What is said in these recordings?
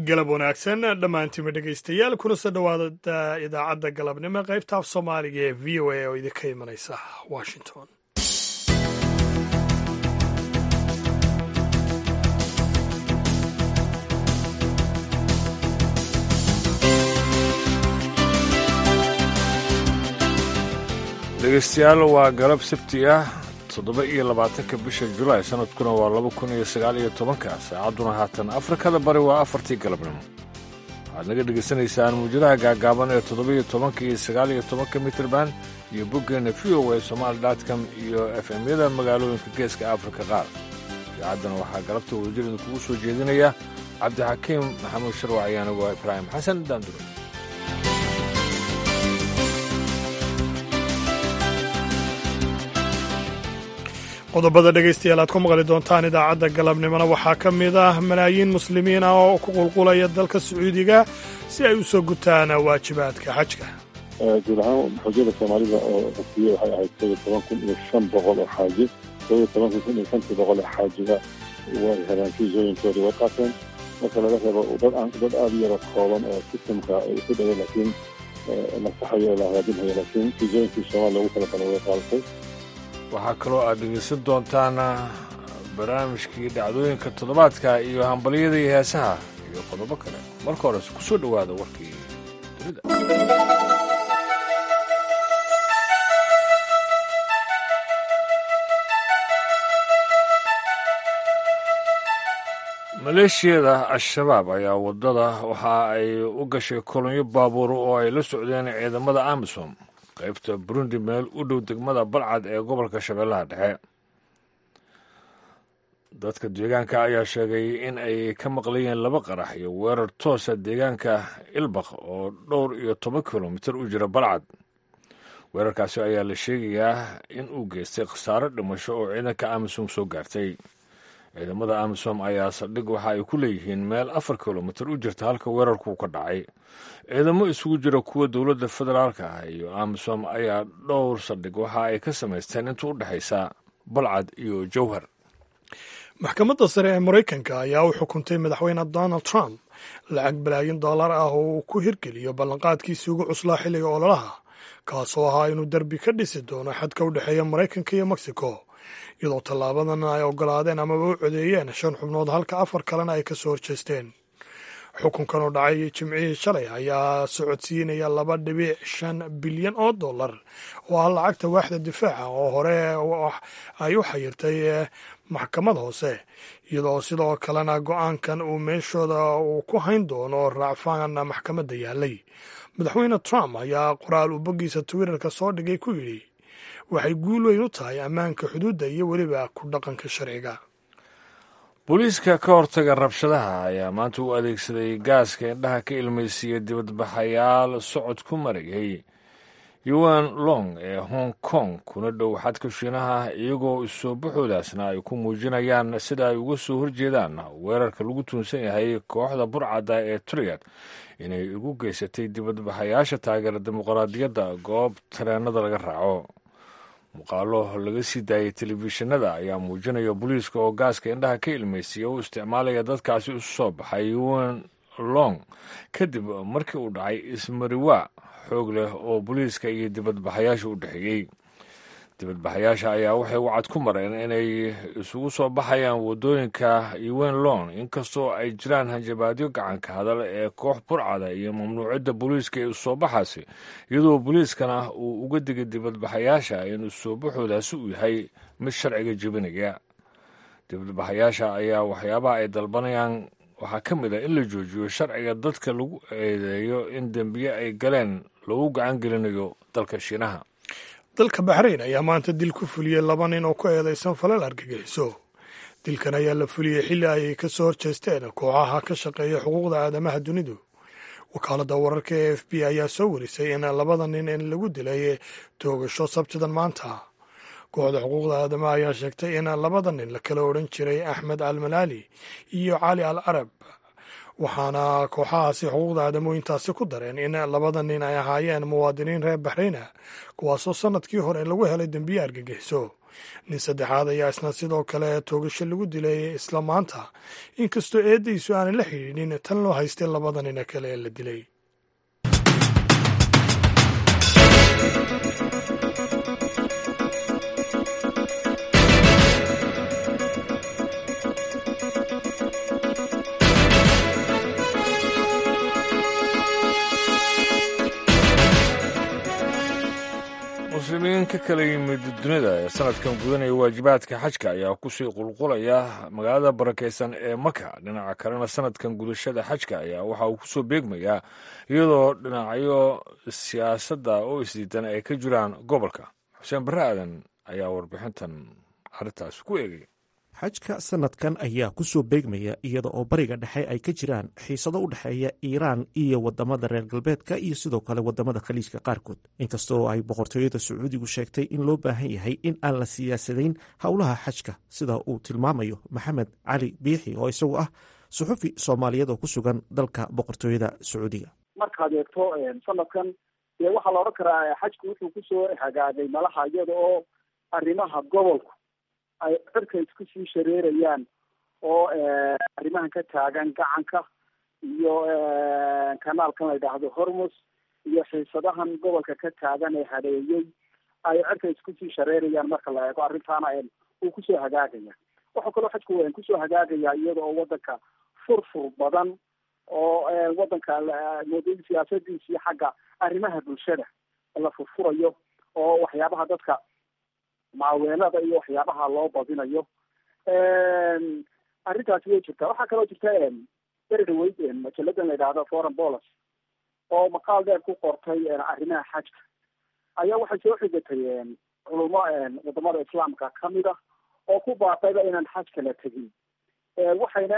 galab wanaagsan dhammaantiinba dhegaystayaal kuna soo dhowaada idaacadda galabnimo qaybta af soomaaliga ee v o a oo idinka imanaysa washington dhegaystayaal waa galab sabti ah toddoba iyo labaatanka bisha julaay sanadkuna waa laba kun iyo sagaal iyo tobanka saacadduna haatan afrikada bari waa afartii galabnimo waxaad naga dhegaysanaysaan muujadaha gaagaaban ee toddoba iyo tobanka iyo sagaal iyo tobanka mitrban iyo boggeenna v o a somaali dotcom iyo f m-yada magaalooyinka geeska afrika qaar idaacaddana waxaa galabta wadajir idinkugu soo jeedinaya cabdixakiim maxamuud sharwac iyo anigu ibraahim xasan daandure qodobada dhegaystayaal aad ku maqli doontaan idaacadda galabnimona waxaa ka mid ah malaayiin muslimiin ah oo ku qulqulaya dalka sacuudiga si ay u soo gutaan waajibaadka xajka guud ahaan xujada soomaalida oo codsiye waxay ahayd kow iyo toban kun iyo shan boqol oo xaaji kow iyo toban kun iyo shantii boqol oo xaajiga way heleen fiisooyinkoodii way qaateen marka laga reebo dad dad aada u yara kooban oo sistamka ay ku dhaween laakiin la saxayo la hagaajinhayo laakiin fiisooyinkii soomaaliya ugu kala kale way qaadatay waxaa kaloo aad dhegaysan doontaan barnaamijkii dhacdooyinka toddobaadka iyo hambalyada iyo heesaha iyo qodobo kale marka hores ku soo dhowaada warkii dunida maleeshiyada al-shabaab ayaa waddada waxa ay u gashay kolonyo baabuur oo ay la socdeen ciidamada amisom qaybta burundi meel u dhow degmada balcad ee gobolka shabeellaha dhexe dadka deegaanka ayaa sheegay in ay ka maqlayeen laba qarax iyo weerar toosa deegaanka ilbaq oo dhowr iyo toban kilomitir u jira balcad weerarkaasi ayaa la sheegayaa in uu geystay khasaaro dhimasho oo ciidanka amisom soo gaartay ciidamada amisom ayaa saldhig waxa ay ku leeyihiin meel afar kilomitir u jirta halka weerarku ka dhacay ciidamo isugu jira kuwa dowladda federaalka ah iyo amisom ayaa dhowr saldhig waxa ay ka samaysteen inta u dhexaysa balcad iyo jowhar maxkamadda sare ee maraykanka ayaa u xukuntay madaxweyne donald trump lacag balaayin dollar ah oo uu ku hirgeliyo ballanqaadkiisii ugu cuslaa xilliga ololaha kaasoo ahaa inuu derbi ka dhisi doono xadka u dhexeeya maraykanka iyo mexico iyadoo tallaabadan ay ogolaadeen amaba u codeeyeen shan xubnood halka afar kalena ay ka soo horjeesteen xukunkan oo dhacay jimcihii shalay ayaa socodsiinaya laba dhibic shan bilyan oo dollar oo ah lacagta waaxda difaaca oo hore ay u xayirtay maxkamad hoose iyadoo sidoo kalena go-aankan uu meeshooda uu ku hayn doono raacfaan maxkamadda yaalay madaxweyne trump ayaa qoraal uu boggiisa twitterka soo dhigay ku yidhi waxay guul weyn u tahay ammaanka xuduudda iyo weliba ku dhaqanka sharciga booliiska ka hortaga rabshadaha ayaa maanta u adeegsaday gaaska indhaha ka ilmaysiiya dibadbaxayaal socod ku marayay yuan long ee hong kong kuna dhow xadka shiinaha iyagoo isoo baxoodaasna ay ku muujinayaan sida ay uga soo horjeedaan weerarka lagu tuunsan yahay kooxda burcadda ee triyad inay ugu geysatay dibadbaxayaasha taageera dimuqraadiyadda goob tareenada laga raaco muuqaalo laga sii daayay telefishinada ayaa muujinaya booliiska oo gaaska indhaha ka ilmaysiya u isticmaalaya dadkaasi isu soo baxay yuan long kadib markii uu dhacay ismariwa xoog leh oo booliiska iyo dibadbaxayaasha u dhexeeyey dibadbaxayaasha ayaa waxay wacad ku mareen inay isugu soo baxayaan waddooyinka yuan long inkastoo ay jiraan hanjabaadyo gacanka hadal ee koox burcada iyo mamnuucidda booliiska ee isusoo baxaasi iyadoo booliiskana uu uga digay dibadbaxayaasha in isusoo baxoodaasi uu yahay mid sharciga jebinaya dibadbaxayaasha ayaa waxyaabaha ay dalbanayaan waxaa ka mid ah in la joojiyo sharciga dadka lagu eedeeyo in dembiye ay galeen lagu gacan gelinayo dalka shiinaha dalka baxrayn ayaa maanta dil ku fuliyey laba nin oo ku eedaysan falal argagixiso dilkan ayaa la fuliyey xilli ay ka soo horjeesteen kooxaha ka shaqeeya xuquuqda aadamaha dunidu wakaaladda wararka e f b ayaa soo warisay in labada nin in lagu dilay toogasho sabtidan maanta kooxda xuquuqda aadamaha ayaa sheegtay in labada nin la kala odhan jiray axmed al malaali iyo cali al arab waxaana kooxahaasi xuquuqda aadamooyintaasi ku dareen in labada nin ay ahaayeen muwaadiniin reer baxrayna kuwaasoo sannadkii hore lagu helay dembiye argagixiso nin saddexaad ayaa isna sidoo kale toogasho lagu dilay isla maanta inkastoo eeddaysu aanay la xidhiidhin tan loo haystay labada nina kale ee la dilay muslimiin ka kala yimid dunida ee sanadkan gudanaya waajibaadka xajka ayaa kusii qulqulaya magaalada barakaysan ee maka dhinaca kalena sanadkan gudashada xajka ayaa waxa uu kusoo beegmayaa iyadoo dhinacyo siyaasadda oo isdiidan ay ka jiraan gobolka xuseen barre aadan ayaa warbixintan arrintaas ku eegay xajka sanadkan ayaa ku soo beegmaya iyada oo bariga dhexe ay ka jiraan xiisado u dhexeeya iiraan iyo wadamada reer galbeedka iyo sidoo kale wadamada khaliijka qaarkood inkastoo ay boqortooyada sacuudigu sheegtay in loo baahan yahay in aan la siyaasadayn howlaha xajka sida uu tilmaamayo maxamed cali biixi oo isagu ah suxufi soomaaliyeed oo ku sugan dalka boqortooyada sacuudiga markaad eegto sanadkan dee waxaa la odhan karaa xajku wuxuu kusoo hagaagay malaha iyada oo arrimaha gobolku ay cirka isku sii shareerayaan oo arrimahan ka taagan gacanka iyo kanaalkan la yidhaahdo hormus iyo xiisadahan gobolka ka taagan ee hadeeyey ay cirka isku sii shareerayaan marka la eego arrintaana uu kusoo hagaagaya waxaa kaloo xajku kusoo hagaagaya iyada oo wadanka furfur badan oo wadanka moodooyin siyaasadiisii xagga arrimaha bulshada la furfurayo oo waxyaabaha dadka maaweelada iyo waxyaabaha loo badinayo arrintaasi way jirtaa waxaa kaloo jirta beri dhaweyd majalladan la yidhaahdo foreign policy oo maqaal dheer ku qortay arrimaha xajka ayaa waxay soo xigatay culumo wadamada islaamka kamid a oo ku baaqayba inaan xajka la tegin waxayna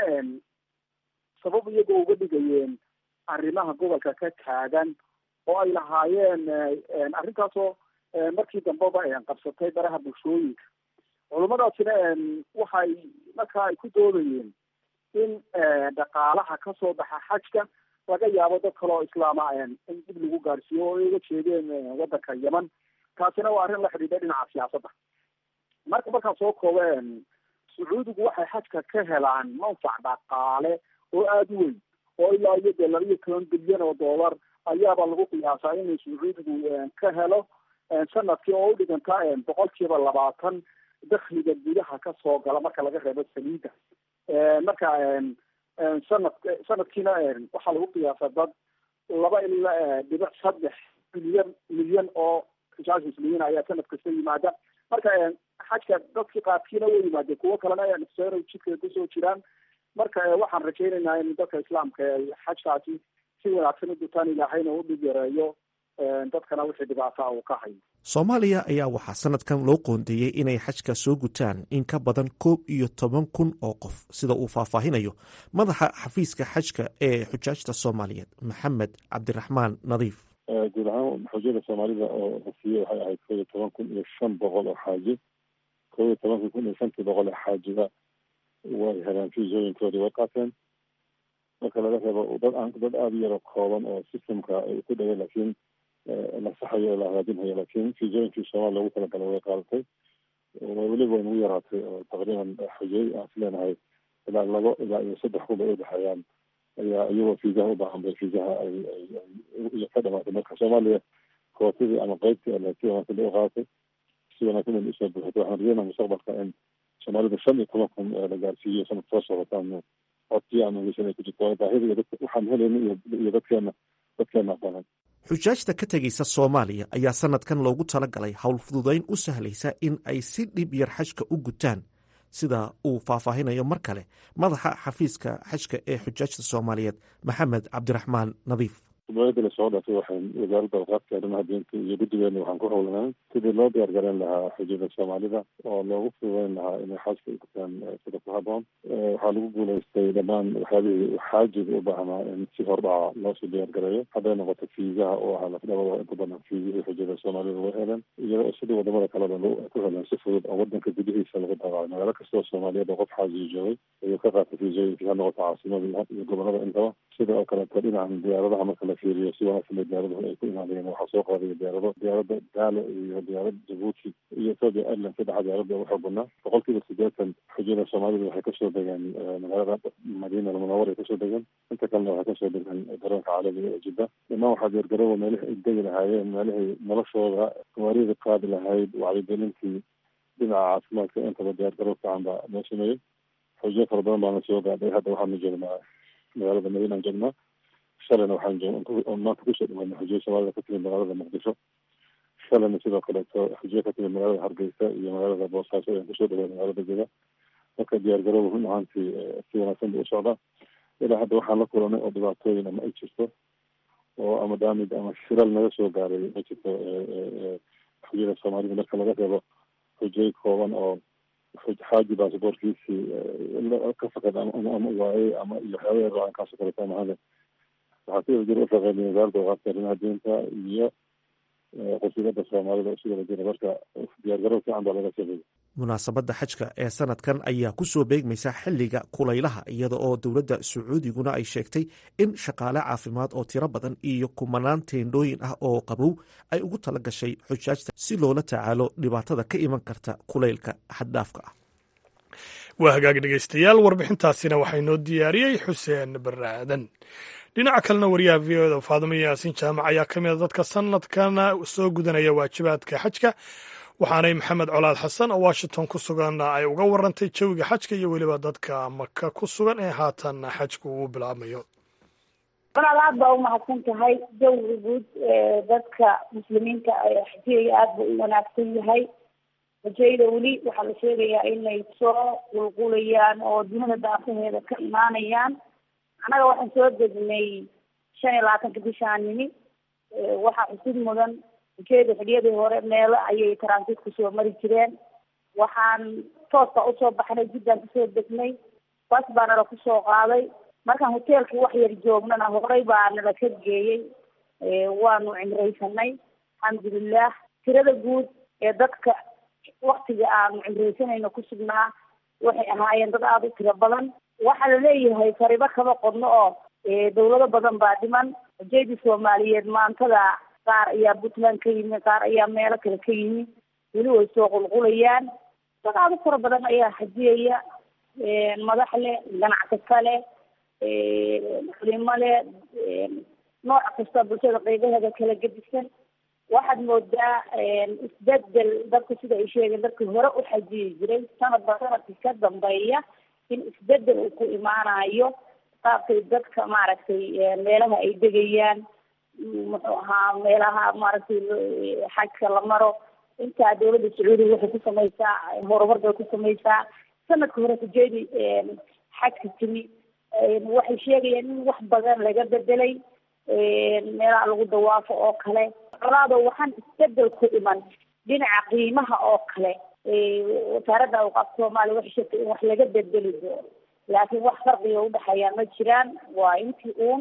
sabab iyagoo uga dhigayeen arrimaha gobolka ka taagan oo ay lahaayeen arrintaasoo markii dambeba qabsatay baraha bulshooyinka culummadaasina waxay markaa ay ku doodayeen in dhaqaalaha kasoo baxa xajka laga yaabo dad kale oo islaama in dib lagu gaadhsiiyo oo ay uga jeedeen wadanka yeman taasina waa arrin la xidhiidha dhinaca siyaasadda marka markaan soo koobo sacuudigu waxay xajka ka helaan manfac dhaqaale oo aada u weyn oo ilaa iyo dee laba iyo toban bilyan oo dollar ayaaba lagu qiyaasaa inuu sacuudigu ka helo sanadkii oo udhiganta boqol kiiba labaatan dakliga gudaha kasoo gala marka laga reebo saliida marka sanad sanadkiina waxaa lagu qiyaasa dad laba ilaa dhibic saddex milyan milyan oo rijaal muslimiin ayaa sanad kasta yimaada marka xajka dadkii qaarkiina way yimaadeen kuwo kalena nfsero jidka kusoo jiraan marka waxaan rajaynaynaa in dadka islaamka xajkaasi si wanaagsan u dutaan ilaahayna u dhib yareeyo dadkana wixii dhibaata uu ka hayo soomaaliya ayaa waxaa sanadkan loo qoondeeyey inay xajka soo gutaan in ka badan koob iyo toban kun oo qof sida uu faahfaahinayo madaxa xafiiska xajka ee xujaajta soomaaliyeed maxamed cabdiraxmaan nadiif guud ahaan xujada soomaalida oo la siiyey waxay ahayd koob iyo toban kun iyo shan boqol oo xaaji koob iyo tobanka kun iyo shantii boqol oo xaajiba way heleen fiisooyinkoodii way qaateen marka laga reebo dad aan dad aada u yaro kooban oo systemka ay ku dhagay laakiin la saxayo oo la hagaajinhayo laakiin fiisooyinkii soomaaliya lagu talagalay way qaadatay weliba way nagu yaraatay oo taqriiban xujay aan is leenahay ilaa labo ilaa iyo saddex kuba u dhexeeyaan ayaa iyagoo fiisaha u baahan bay fiisaha ay ay ka dhamaatay marka soomaaliya kootadii ama qeybtii ale si wanaagsan bay u qaadatay si wanaagsan bay usoo buuxatay waxaan rajeynaa mustaqbalka in soomaalida shan iyo toban kun la gaarsiiyo sanad soo socotaan codkii aan ogeysan ay ku jirto baahida iyo dadka waxaan helayna iyo dadkeena dadkeena badan xujaajta ka tegaysa soomaaliya ayaa sanadkan loogu talagalay howl fududayn u sahlaysa in ay si dhib yar xajka u gutaan sida uu faahfaahinayo mar kale madaxa xafiiska xajka ee xujaajta soomaaliyeed maxamed cabdiraxmaan nadiif mubaadda lasoo dhaafay waxaan wasaaradda awqaafka arrimaha diinta iyo guddigeena waxaan ku howlanaa sidii loo diyaar garan lahaa xujada soomaalida oo loogu fududeyn lahaa inay xaajka u gutaan sida ku haboon waxaa lagu guulaystay dhammaan waxyaabihii xaajiga u baahnaa in si hordhaca loosoo diyaar gareeyo hadday noqoto fiisaha oo ahaa lafdhabada inta badan fiisihii xujada soomaalida way heleen iyadoo sidii wadamada kaleba ku heleen si fudud oo wadanka gudihiisa lagu daabacay magaalo kastoo soomaaliyeed oo qof xaajiga joogay ayuu ka qaatay fiisooyinkii ha noqoto caasimada iyo gobolada intaba sida oo kaleeto dhinacan diyaaradaha marka la la fiiriyo si wanaagsan bay diyaaraduhu ay ku imaadeen waxaa soo qaadaya diyaarado diyaaradda daalo iyo diyaarad jabuuti iyo ethoopia airlines saddexa diyaarada ugu xoog badnaa boqolkiiba siddeetan xujada soomaalida waxay kasoo degeen magaalada madiina almunawar ay kasoo degeen inta kalena waxay kasoo degeen garoonka caalamiga ee jidda dhammaan waxaa diyaargarooba meelihii ay degi lahaayeen meelihii noloshooda gawaarida qaadi lahayd wacyigelintii dhinaca caafimaadka intaba diyaargaroob fiican baa loo sameeyey xujo fara badan baana soo gaadhay hadda waxaanu joognaa magaalada madiina aan joognaa shalayna waxaan joog maanta kusoo dhawaanay xujiyo soomaalida ka timid magaalada muqdisho shalayna sidoo kaleeto xujiyo ka timid magaalada hargeysa iyo magaalada boosaaso ayaan kusoo dhawaanay magaalada jega marka diyaargarooba run ahaantii si wanaagsan buu u socdaa ilaa hadda waxaan la kulanay oo dhibaatooyin ama ay jirto oo ama daamid ama shiral naga soo gaaray ma jirto xujada soomaalida marka laga reebo xujay kooban oo xaaji basaboorkiisii ka faqad ama waayey ama iyo waxyaaba yar aankaasoo kaleeto ama hada waxaa si wada jir u shaqeynaya wasaaradda waqaafka arrimaha diinta iyo qasiidada soomaalida isu wada jira marka diyaargarow fiican baa laga sameeyey munaasabadda xajka ee sanadkan ayaa ku soo beegmaysa xilliga kulaylaha iyada oo dowladda sacuudiguna ay sheegtay in shaqaale caafimaad oo tiro badan iyo kumanaan teendhooyin ah oo qabow ay ugu tala gashay xujaajta si loola tacaalo dhibaatada ka iman karta kulaylka xaddhaafka ah waa hagaag dhegeystayaal warbixintaasina waxaa inoo diyaariyey xuseen barre aadan dhinaca kalena wariyaha v o da faadimo yaasiin jaamac ayaa ka mida dadka sanadkana soo gudanaya waajibaadka xajka waxaanay maxamed colaad xasan oo washington ku sugan ay uga warantay jawiga xajka iyo weliba dadka maka ku sugan ee haatan xajku uu bilaabmayo walaal aad baa umahadsan tahay jawiga guud dadka muslimiinta xajiyaya aad buu u wanaagsan yahay xujayda weli waxaa la sheegayaa inay soo qulqulayaan oo dunida daafaheeda ka imaanayaan annaga waxaan soo degnay shan iyo labaatanka bishaan nimi waxaa xusid mudan ujeeda xiliyadii hore meelo ayay transit kusoo mari jireen waxaan tooska usoo baxnay jiddaan kusoo degnay bas baa nala kusoo qaaday markaan hoteelkii wax yar joognana horey baa nala ka geeyey waanu cimraysanay alxamdulilah tirada guud ee dadka waktiga aanu cimraysanayno ku sugnaa waxay ahaayeen dad aada u tiro badan waxaa laleeyahay faribo kaba qodno oo dawlado badan baa dhiman ujeedii soomaaliyeed maantada qaar ayaa puntland ka yimi qaar ayaa meelo kale ka yimi weli way soo qulqulayaan dad aada u fara badan ayaa xajiyaya madax leh ganacsato leh culimo leh nooc kasta bulshada qeybaheeda kala gedisan waxaad moodaa isbedel dadku sida ay sheegeen dadkii hore u xajiyi jiray sanadba sanadkii ka dambeeya in isbedel uu ku imaanayo qaabkay dadka maaragtay meelaha ay degayaan muxuu ahaa meelaha maaragtay xajka la maro intaa dawladda sacuudiga waxay ku samaysaa horumar bay ku samaysaa sanadka hore kujeedi xajka timi waxay sheegayaan in wax badan laga bedelay meelaha lagu dawaafo oo kale colaado waxaan isbedel ku iman dhinaca qiimaha oo kale wasaaradda awqaafka soomaaliya waxay sheegtay in wax laga bedeli doono laakiin wax farqiga udhexeeyaa ma jiraan waa intii uun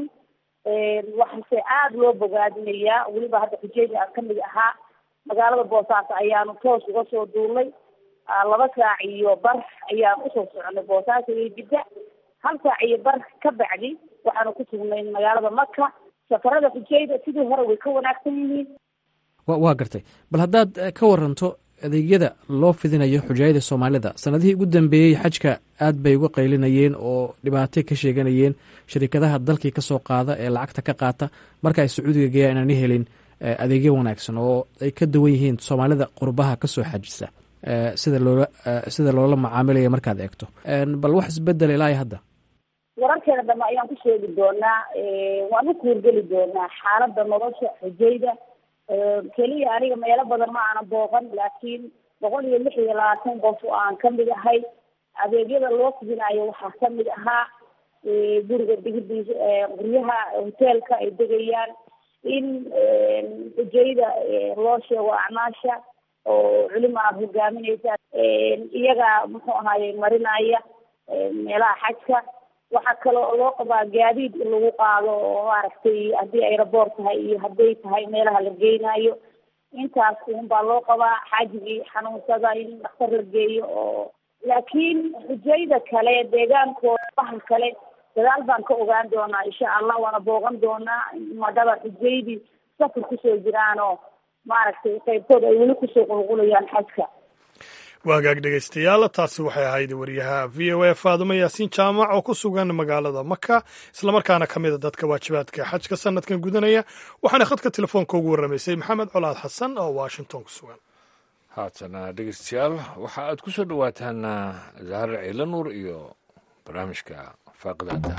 waxase aada loo bogaadinayaa weliba hadda xujeedi aan kamid ahaa magaalada boosaaso ayaanu toos uga soo duulnay laba saac iyo bar ayaan usoo soconay boosaaso iyo jidda hal saac iyo bar ka bacdi waxaanu ku sugnay magaalada maka safarada xujayda sidii hore way ka wanaagsan yihiin wa waa gartay bal haddaad ka waranto adeegyada loo fidinayo xujaayada soomaalida sanadihii ugu dambeeyey xajka aad bay uga qaylinayeen oo dhibaatay ka sheeganayeen shirikadaha dalkii kasoo qaada ee lacagta ka qaata marka ay sacuudiga geeyaan inaani helin adeegyo wanaagsan oo ay ka duwan yihiin soomaalida qurbaha kasoo xajisa sida loola sida loola macaamilaya markaad eegto bal wax isbedel ilaa hadda wararkeena dambe ayaan ku sheegi doonaa waan u kuurgeli doonaa xaalada nolosha xujayda keliya aniga meelo badan ma aana booqan laakiin boqol iyo lix iyo labaatan qof oo aan kamid ahay adeegyada loo fidinayo waxaa kamid ahaa guriga digidiisa guryaha hoteelka ay degayaan in xujayda loo sheego acmaasha oo culimo aad hogaaminaysa iyaga muxuu ahaaye marinaya meelaha xajka waxaa kaloo loo qabaa gaadiid in lagu qaado oo maaragtay haddii aeroboort tahay iyo hadday tahay meelaha la geynayo intaas un baa loo qabaa xaajigii xanuunsada in dhakhtar la geeyo oo laakiin xujayda kale deegaankooda bahal kale dadaal baan ka ogaan doonaa insha allah waana booqan doonaa madaba xujaydii safar kusoo jiraan oo maaragtay qaybtood ay weli kusoo qulqulayaan xajka waagaag dhegaystayaal taasi waxay ahayd wariyaha v o a faadumo yaasiin jaamac oo ku sugan magaalada maka islamarkaana ka mid a dadka waajibaadka xajka sanadkan gudanaya waxaana khadka telefoonka ugu warramaysay maxamed colaad xasan oo washington ku sugan haatana dhegeystayaal waxa aad ku soo dhowaataan zahra ciila nuur iyo barnaamijka faaqidaada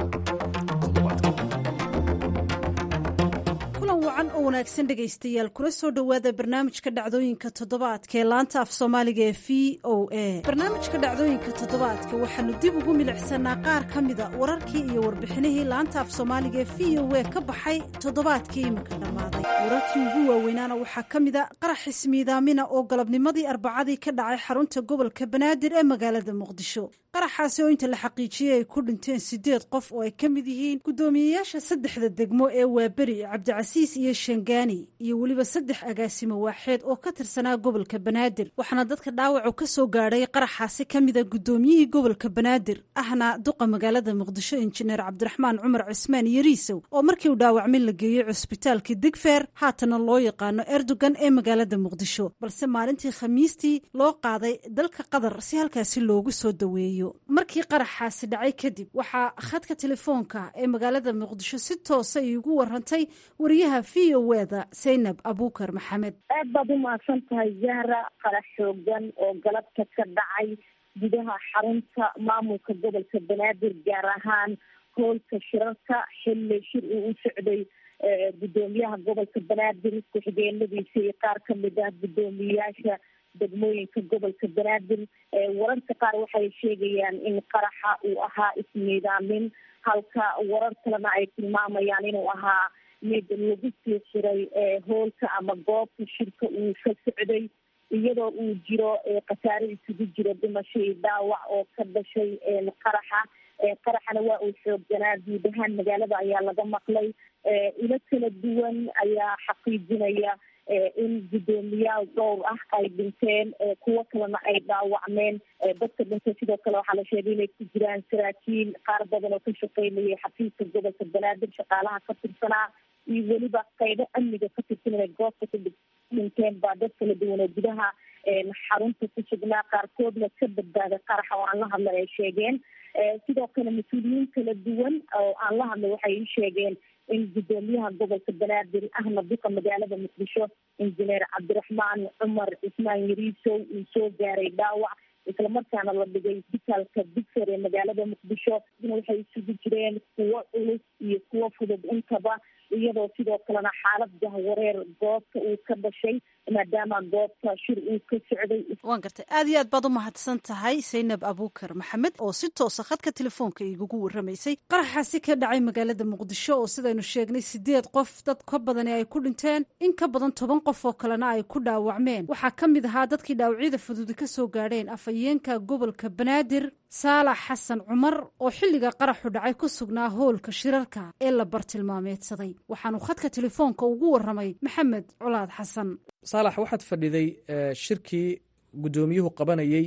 kulan wacan oo wanaagsan dhegaystayaal kula soo dhowaada barnaamijka dhacdooyinka toddobaadka ee laanta af soomaaliga ee v o a barnaamijka dhacdooyinka toddobaadka waxaanu dib ugu milicsanaa qaar ka mida wararkii iyo warbixinihii laanta af soomaaliga ee v o a ka baxay toddobaadkii iminka dhammaaday wararkii ugu waaweynaana waxaa ka mida qarax ismiidaamina oo galabnimadii arbacadii ka dhacay xarunta gobolka banaadir ee magaalada muqdisho qaraxaasi oo inta la xaqiijiyey ay ku dhinteen sideed qof oo ay ka mid yihiin guddoomiyeyaasha saddexda degmo ee waaberi cabdicasiis iyo shangaani iyo weliba saddex agaasimo waaxeed oo ka tirsanaa gobolka banaadir waxaana dadka dhaawacu ka soo gaadhay qaraxaasi ka mida guddoomiyihii gobolka banaadir ahna duqa magaalada muqdisho injineer cabdiraxmaan cumar cismaan yariisow oo markii uu dhaawacmin la geeyey cusbitaalka digfeer haatana loo yaqaano erdogan ee magaalada muqdisho balse maalintii khamiistii loo qaaday dalka qatar si halkaasi loogu soo daweeyo markii qaraxaasi dhacay kadib waxaa khadka telefoonka ee magaalada muqdisho si toosa iigu warantay wariyaha v o eda zaynab abuukar maxamed aad baad u mahadsan tahay zahra qarax xoogan oo galabta ka dhacay gudaha xarunta maamulka gobolka banaadir gaar ahaan hoolka shirarka xilli shir uu u socday guddoomiyaha gobolka banaadir ku-xigeenadiisa iyo qaar kamid ah guddoomiyeyaasha degmooyinka gobolka banaadir wararka qaar waxay sheegayaan in qaraxa uu ahaa ismiidaamin halka warar kalena ay tilmaamayaan inuu ahaa mid lagu sii xiray hoolka ama goobta shirka uu ka socday iyadoo uu jiro khasaare isugu jiro dhimasho iyo dhaawac oo ka dhashay qaraxa qaraxana waa uu xoogganaa guud ahaan magaalada ayaa laga maqlay ilo kala duwan ayaa xaqiijinaya in guddoomiyaal dhowr ah ay dhinteen kuwo kalena ay dhaawacmeen dadka dhintay sidoo kale waxaa la sheegay inay ku jiraan saraakiil qaar badan oo ka shaqeynayay xafiiska gobolka banaadir shaqaalaha ka tirsanaa iyo weliba qaybo amniga ka tirsan inay goobta ku dhinteen baa dad kala duwan oo gudaha xarunta ku sugnaa qaarkoodna ka badbaaday qaraxa oo aan la hadlay ay sheegeen sidoo kale mas-uuliyiin kala duwan oo aan la hadlay waxay ii sheegeen in guddoomiyaha gobolka banaadir ahna duqa magaalada muqdisho injineer cabdiraxmaan cumar cismaan yariisow uu soo gaaray dhaawac islamarkaana la dhigay isbitaalka digfer ee magaalada muqdisho waxay isugu jireen kuwo culus iyo kuwo fudud intaba iyadoo sidoo kalena xaalad jahwareer goobta uu ka dhashay maadaama goobta shir uu ka socday waan gartay aad iyo aad baad u mahadsan tahay zaynab abuukar maxamed oo si toosa khadka telefoonka igagu warramaysay qaraxaasi ka dhacay magaalada muqdisho oo sidaynu sheegnay sideed qof dad ka badani ay ku dhinteen in ka badan toban qof oo kalena ay ku dhaawacmeen waxaa ka mid ahaa dadkii dhaawacyada fududi ka soo gaadheen afhayeenka gobolka banaadir saalax xasan cumar oo xilliga qaraxu dhacay ku sugnaa hoolka shirarka ee la bartilmaameedsaday waxaanu khadka telefoonka ugu warramay maxamed colaad xasan saalax waxaad fadhiday shirkii guddoomiyuhu qabanayey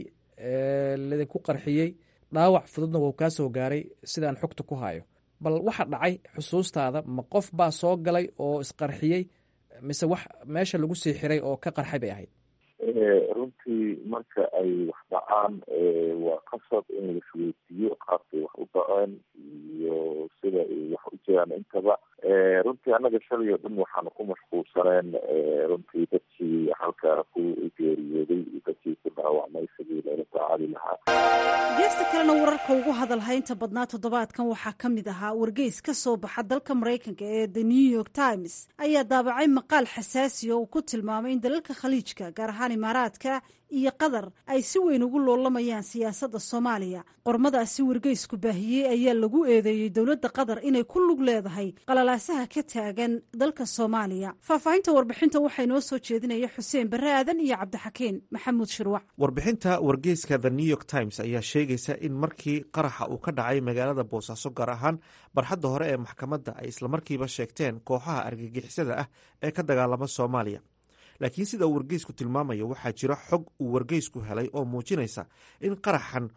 ladinku qarxiyey dhaawac fududna wuu kaa soo gaaray sidaan xogta ku hayo bal waxa dhacay xusuustaada ma qof baa soo galay oo isqarxiyey mise wax meesha lagu sii xiray oo ka qarxay bay ahayd runtii marka ay wax dhacaan waa qasab in la isweydiiyo qaabkay wax u dhaceen iyo sida ay wax u jiraan intaba runtii annaga shalay oo dhan waxaanu ku mashquulsaneen runtii dadkii halkaa ku geeriyooday iyo dadkii ku dhaawacmay sidii loola tacaali lahaa geesta kalena wararka ugu hadalhaynta badnaa toddobaadkan waxaa ka mid ahaa wargeys ka soo baxa dalka maraykanka ee the new york times ayaa daabacay maqaal xasaasi oo uu ku tilmaamay in dalalka khaliijka gaar ahaan imaaraadka iyo qatar ay si weyn ugu loolamayaan siyaasadda soomaaliya qormadaasi wargeysku baahiyey ayaa lagu eedeeyey dowladda qatar inay ku lug leedahay qalalaasaha ka taagan dalka soomaaliya faahfaahinta warbixinta waxaa inoo soo jeedinaya xuseen barre aadan iyo cabdixakiin maxamuud shirwac warbixinta wargeyska the new york times ayaa sheegaysa in markii qaraxa uu ka dhacay magaalada boosaaso gaar ahaan barxadda hore ee maxkamadda ay islamarkiiba sheegteen kooxaha argagixisada ah ee ka dagaalama soomaaliya laakiin sida uu wargeysku tilmaamayo waxaa jira xog uu wargeysku helay oo muujinaysa in qaraxan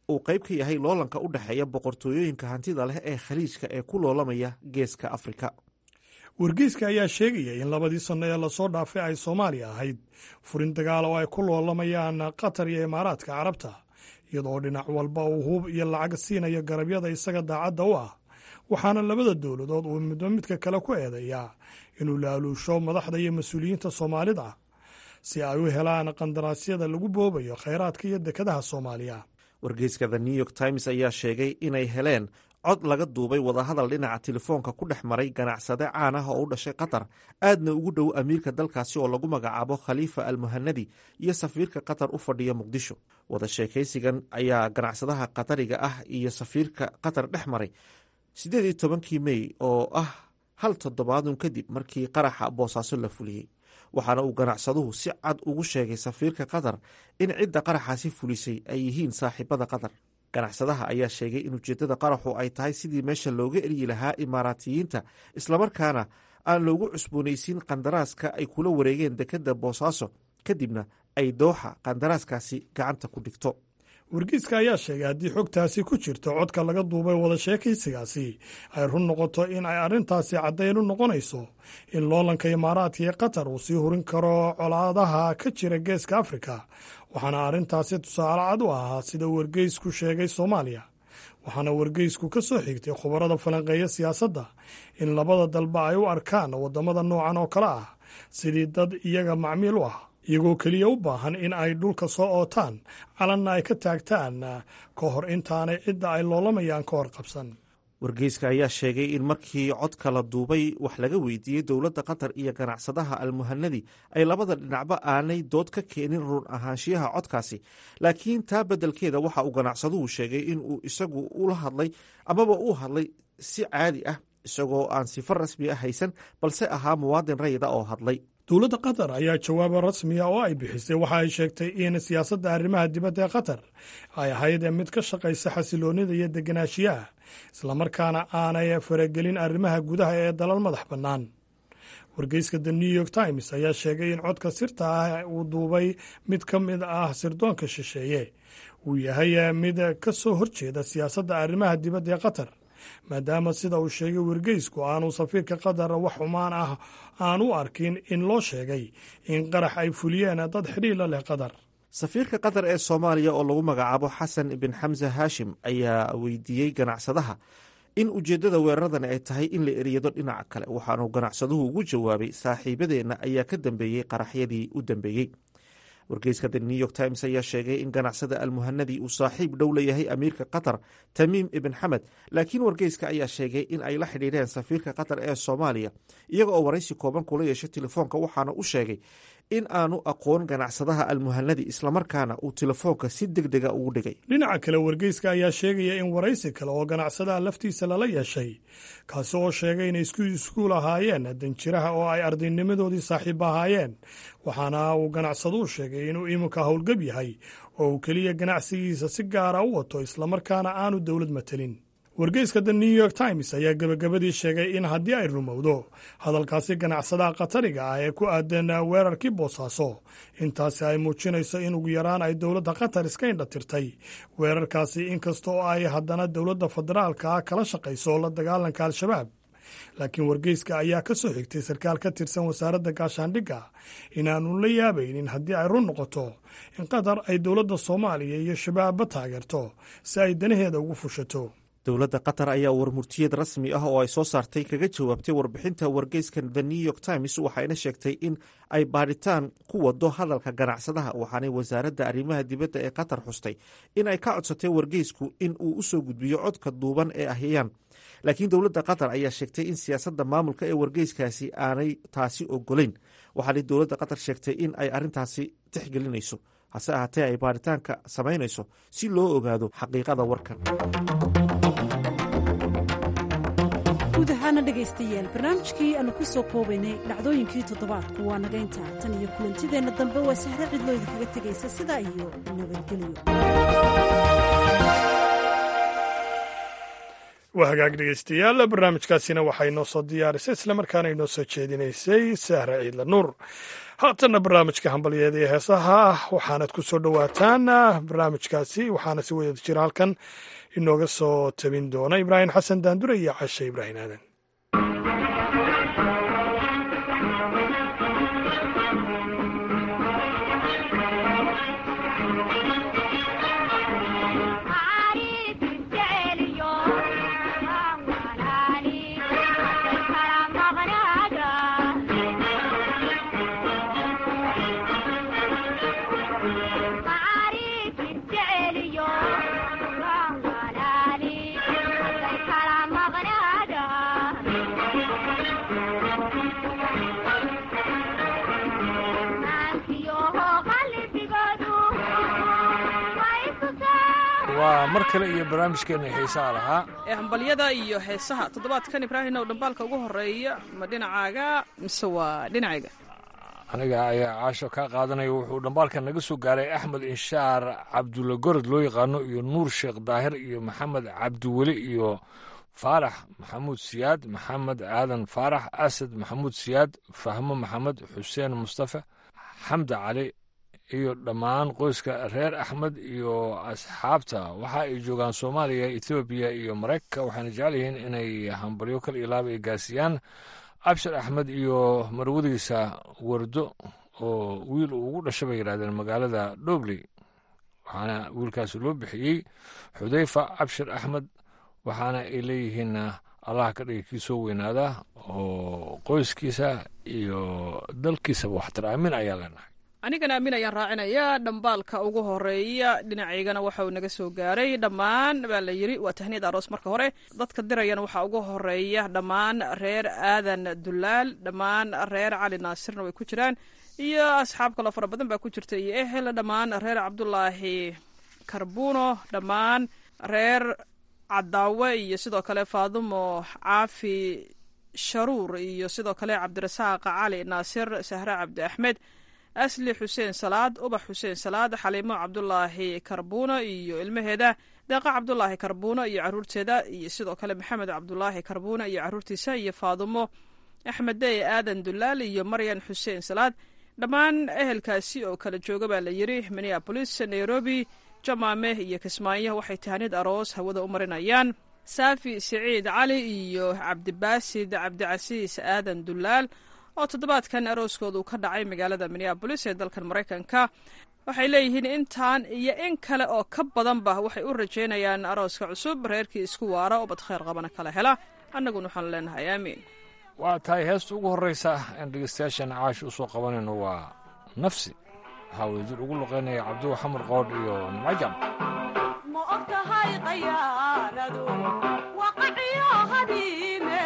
uu qayb ka yahay loolanka u dhexeeya boqortooyooyinka hantida leh ee khaliijka ee ku loolamaya geeska afrika wargeyska ayaa sheegaya in labadii sanno ee lasoo dhaafay ay soomaaliya ahayd furin dagaal oo ay ku loolamayaan qatar iyo imaaraadka carabta iyadoo dhinac walba uu hub iyo lacag siinayo garabyada isaga daacadda u ah waxaana labada dowladood uu midba midka kale ku eedeeyaa inuu laaluusho madaxda iyo mas-uuliyiinta soomaalida si ay u helaan qandaraasyada lagu boobayo khayraadka iyo dekadaha soomaaliya wargeyska the new york times ayaa sheegay inay heleen cod laga duubay wadahadal dhinaca telefoonka ku dhex maray ganacsade caan ah oo u dhashay qatar aadna ugu dhow amiirka dalkaasi oo lagu magacaabo khaliifa almuhanadi iyo safiirka qatar u fadhiya muqdisho wada sheekaysigan ayaa ganacsadaha qatariga ah iyo safiirka qatar dhex maray siddeed iyo tobankii mey oo ah hal toddobaadun kadib markii qaraxa boosaaso la fuliyey waxaana uu ganacsaduhu si cad ugu sheegay safiirka qatar in cidda qaraxaasi fulisay ay yihiin saaxiibada qatar ganacsadaha ayaa sheegay in ujeeddada qaraxu ay tahay sidii meesha looga eryi lahaa imaaraatiyiinta islamarkaana aan loogu cusboonaysiin qandaraaska ay kula wareegeen dekedda boosaaso kadibna ay dooxa qandaraaskaasi gacanta ku dhigto wargeyska ayaa sheegay haddii xogtaasi ku jirto codka laga duubay wada sheekaysigaasi ay run noqoto in ay arrintaasi caddayn u noqonayso in loolanka imaaraadka iyo qatar uu sii hurin karo colaadaha ka jira geeska afrika waxaana arrintaasi tusaale cad u ahaa sida wargeysku sheegay soomaaliya waxaana wargeysku ka soo xigtay khubarada falanqeeya siyaasadda in labada dalba ay u arkaan waddamada noocan oo kale ah sidii dad iyaga macmiil u ah iyagoo keliya u baahan in ay dhulka soo ootaan calanna ay ka taagtaan ka hor intaanay cidda ay loolamayaan ka hor qabsan wargeyska ayaa sheegay in markii codka la duubay wax laga weydiiyey dowladda qatar iyo ganacsadaha almuhanadi ay labada dhinacba aanay dood ka keenin run ahaanshiyaha codkaasi laakiin taa beddelkeeda waxa uu ganacsaduhu sheegay in uu isagu ula hadlay amaba uu hadlay si caadi ah isagoo aan sifo rasmi ah haysan balse ahaa muwaadin rayida oo hadlay dowladda qatar ayaa jawaabo rasmiya oo ay bixisay waxa ay sheegtay in siyaasadda arrimaha dibadda ee qatar ay ahayd mid ka shaqaysa xasiloonnida iyo deganaanshiyaha islamarkaana aanay faragelin arrimaha gudaha ee dalal madax bannaan wargeyska the new york times ayaa sheegay in codka sirta ah uu duubay mid ka mid ah sirdoonka shisheeye uu yahay mid ka soo horjeeda siyaasadda arrimaha dibadda ee qatar maadaama sida uu sheegay wargeysku aanu safiirka qatar wax xumaan ah aan u arkin in loo sheegay in qarax ay fuliyeen dad xidhiila leh qatar safiirka qatar ee soomaaliya oo lagu magacaabo xasan ibn xamse haashim ayaa weydiiyey ganacsadaha in ujeeddada weeraradan ay tahay in la eriyado dhinaca kale waxaanu ganacsaduhu ugu jawaabay saaxiibadeenna ayaa ka dambeeyey qaraxyadii u dambeeyey wargeyska the new york times ayaa sheegay in ganacsada almuhanadi uu saaxiib dhow leeyahay amiirka qatar tamiim ibn xamed laakiin wargeyska ayaa sheegay in ay la xidhiidheen safiirka qatar ee soomaaliya iyaga oo waraysi kooban kula yeeshay telefoonka waxaana u sheegay in aanu aqoon ganacsadaha almuhanadi islamarkaana uu telefoonka si deg dega ugu dhigay dhinaca kale wargeyska ayaa sheegaya in waraysi kale oo ganacsadaha laftiisa lala yeeshay kaasi oo sheegay inay isku iskuul ahaayeen danjiraha oo ay ardaynimadoodii saaxiib ahaayeen waxaana uu ganacsaduu sheegay inuu iminka howlgab yahay oo uu keliya ganacsigiisa si gaara u wato islamarkaana aanu dowlad matelin wargeyska the new york times ayaa gebagabadii sheegay in haddii ay rumowdo hadalkaasi ganacsadaha qatariga ah ee ku aadan weerarkii boosaaso intaasi ay muujinayso in ugu yaraan ay dowladda qatar iska indhatirtay weerarkaasi inkasta oo ay haddana dowladda federaalka kala shaqayso la dagaalanka al-shabaab laakiin wargeyska ayaa ka soo xigtay sarkaal ka tirsan wasaaradda gaashaandhigga inaanu la yaabaynin haddii ay run noqoto in qatar ay dowladda soomaaliya iyo shabaabba taageerto si ay danaheeda ugu fushato dowladda qatar ayaa warmurtiyad rasmi ah oo ay soo saartay kaga jawaabtay warbixinta wargeyska the new york times waxayna sheegtay in ay baadhitaan ku wado hadalka ganacsadaha waxaanay wasaaradda arrimaha dibadda ee qatar xustay in ay ka codsatay wargeysku in uu usoo gudbiyo codka duuban ee ahyayaan laakiin dowladda qatar ayaa sheegtay in siyaasadda maamulka ee wargeyskaasi aanay taasi ogolayn waxaanay dowladda qatar sheegtay in ay arrintaasi tixgelinayso hase ahaatee ay baadhitaanka samaynayso si loo ogaado xaqiiqada warkan guud ahaana dhegaystayaal barnaamijkii aanu ku soo koobaynay dhacdooyinkii toddobaadku waa naga intaa tan iyo kulantideenna dambe waa sahre cidloo idinkaga tegaysa sidaa iyo nabadgelyo waa hagaag dhegeystayaal barnaamijkaasina waxay noo soo diyaarisay islamarkaana inoo soo jeedinaysay sahra ciidla nuur haatanna barnaamijka hambalyeeda iyo heesaha waxaanad ku soo dhowaataan barnaamijkaasi waxaana si wada jira halkan inooga soo tabin doona ibraahim xasan daandure iyo cashe ibraahim aadan waa mar kale iyo barnaamijkeena xiisaha lahaa ee hambalyada iyo heesaha toddobaadkan ibraahim ow dhambaalka ugu horeeya ma dhinacaaga mise waa dhinacayga aniga ayaa caasho kaa qaadanaya wuxuu dhambaalka naga soo gaaray axmed inshaar cabdulla gorod loo yaqaano iyo nuur sheekh daahir iyo maxamed cabdiweli iyo faarax maxamuud siyaad maxamed aadan faarax asad maxamuud siyaad fahmo maxamed xuseen mustafa xamda cali iyo dhammaan qoyska reer axmed iyo asxaabta waxa ay joogaan soomaaliya etoobiya iyo maraykanka waxayna jecel yihiin inay hambalyo kal iyo laaba ay gaarsiiyaan abshir axmed iyo marwadiisa wardo oo wiil uu ugu dhashay bay yidhahdeen magaalada dhobley waxaana wiilkaasi loo bixiyey xudayfa abshir axmed waxaana ay leeyihiin allah ka dhiga kii soo weynaada oo qoyskiisa iyo dalkiisaba waxtar aamin ayaa leenahay anigana aamin ayaan raacinayaa dhambaalka ugu horeeya dhinacaygana waxa uu naga soo gaaray dhammaan baa la yiri waa tahniyad aroos marka hore dadka dirayana waxaa ugu horeeya dhammaan reer aadan dulaal dhammaan reer cali naasirna way ku jiraan iyo asxaab kaloo fara badan baa ku jirta iyo ehel dhammaan reer cabdulaahi karbuuno dhammaan reer cadaawe iyo sidoo kale faadumo caafi sharuur iyo sidoo kale cabdirasaaq cali naasir sahre cabdi axmed asli xuseen salaad ubax xuseen salaad xaliimo cabdulaahi karbuuno iyo ilmaheeda deeqa cabdulaahi karbuuno iyo caruurteeda iyo sidoo kale maxamed cabdulaahi karbuuno iyo caruurtiisa iyo faadumo axmed dey aadan dulaal iyo maryan xuseen salaad dhammaan ehelkaasi oo kala jooga baa la yiri minneabolis nairobi jamaame iyo kismaayo waxay tahanid aroos hawada u marinayaan saafi siciid cali iyo cabdibaasid cabdicasiis aadan dulaal oo toddobaadkan arooskoodu ka dhacay magaalada minneabolis ee dalkan maraykanka waxay leeyihiin intaan iyo in kale oo ka badanba waxay u rajaynayaan arooska cusub reerkii isku waara oo bad khayr qabana kala hela annaguna waxaanu leenahay aamiin waa tahay heesta ugu horreysa aan dhegeystayaashan caash u soo qabanayno waa nafsi waxaa wadajir ugu luqeynaya cabduwa xamar qoodh iyo nimcajam ma og tahay qayaanadu waqaciyo hadiime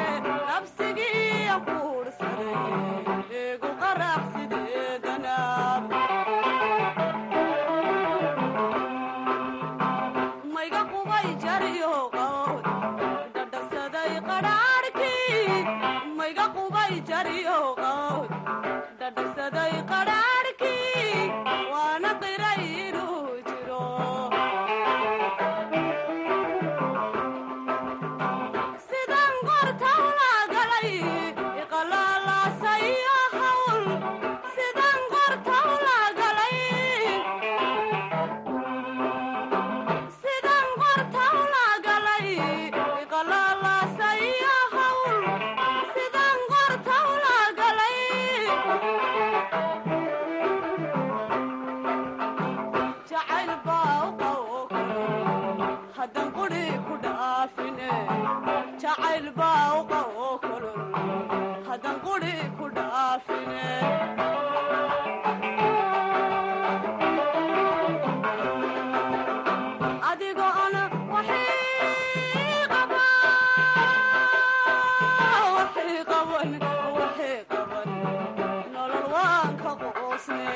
nabsigii kuursaday eegu qarax sideedanab mayga qubay jariyo qawd dhadhasaday qadhaadhkii mayga qubay jariyo qawd dhadhasaday qadhaadhkii waana qiray inuu jiro sidan qortawla galay iqalaalaasaiyo hawl sidan qortawla galay sidan qortawla galay iqalaalaasaiyo hawl sidan qortawla galay jacayl baa u qawo haddan quri ku dhaafine jacayl baa u qawo kulul haddan quri ku dhaafine adigoon waxii qaba waxii qaban waxii qaban nolol waan ka qoosne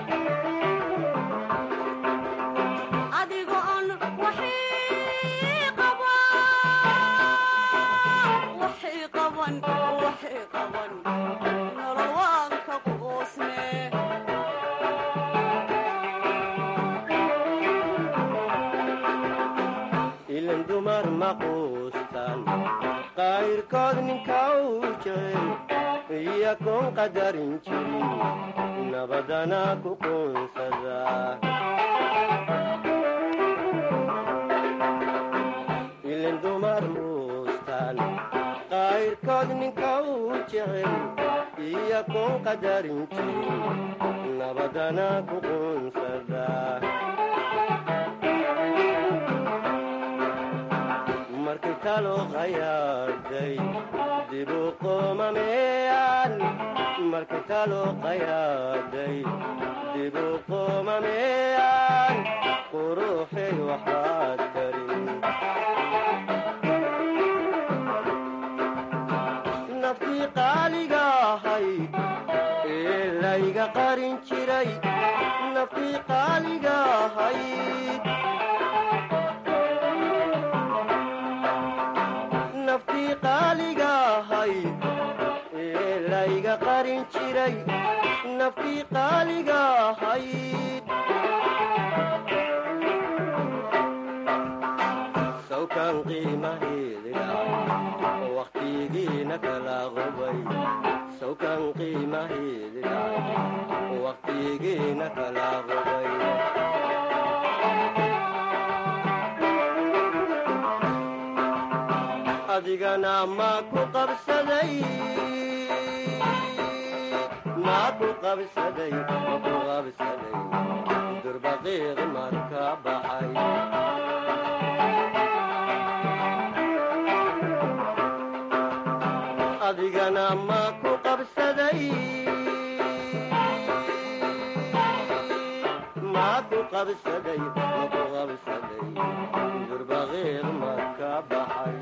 adigoon waxii maquustan qayrkood ninka uu jecel iyakoon qadarin jirin nabadana ku quunsada ilin dumar muustan qayrkood ninka uu jecel iyakoon qadarin jirin nabadana ku quunsada markay talo qayaadhay dibu qoomameyaan markay talo qayaadhay dibu qoomameyaan quruxay waxaad karin naftii qaaliga ahayd ee layga qarin jiray naftii qaaliga ahayd naftii qaaliga ahayd ee layga qarin jiray naftii qaaliga ahayd sawkan qiimaheedi dhacay wakhtigiina kala qubay sawkan qiimaheedi dhacay wakhtigiina kala qubay adigana maa ku qabsaday maa ku qabsaday ma ku qabsaday durbaqiiq marka baxay adigana maa ku qabsaday maa ku qabsaday ma ku qabsaday durbaqiiq marka baxay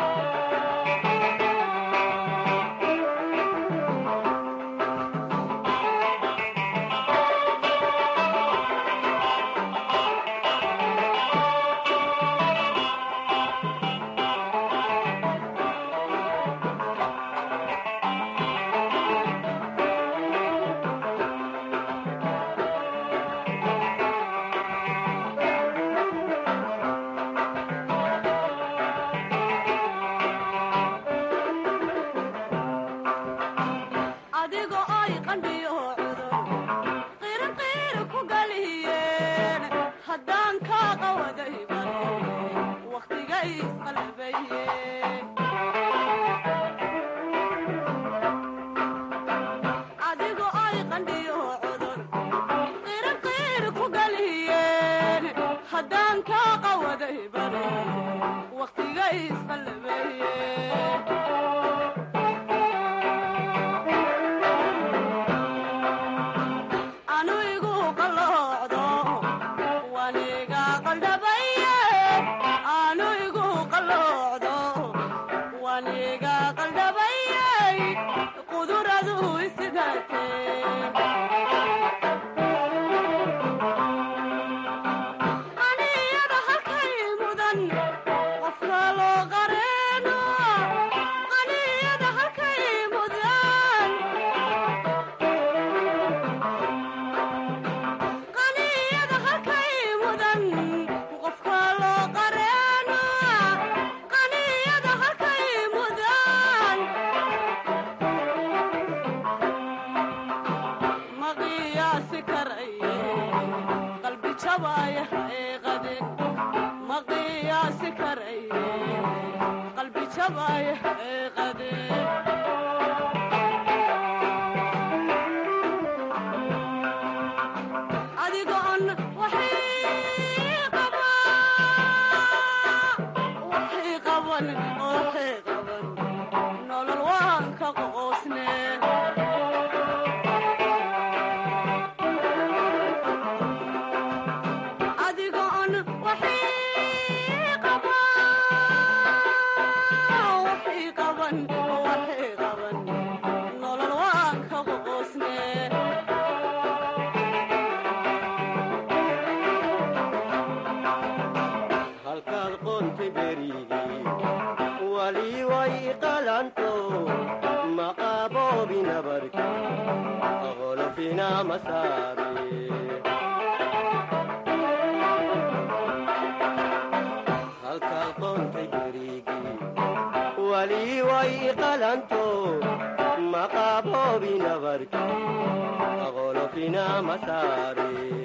adigo ay qandhiyo cudur qirinqiir ku galiyeen haddaan kaa qawaday bal wakhtigay isqalbaye adigo ay qandhiyo cudur qirinqiir ku galiyeen haddaan kaa qawaday bal wakhtigay isqalbaye anu igu qalloocdo waniga qaldhabaye anu igu qalloocdo waniga qaldhabaye quduradu isidate aniyada halkay mudan qofka loo qareeno aniyada halkay mudan qaniyada halkay mudan qofka loo qareeno qaniyada halkay mudan ma qiyaasi karaye qalbi jabaya haeeqaden ma qiyaasi karaye qalbi jabaya haeeqaden adigoon waxii qaba waxii qaban waxii qaban nolol waan ka qoosne adigoon waxii qaba waxii qaban waxii qaban nolol waan ka qoosne halkaad qoonta berigii wali way qalanto maqaaboobi nabarki qolofina masaare halkaad qoonta qalii way qalanto maqaaboobi nabarki qolofina masaare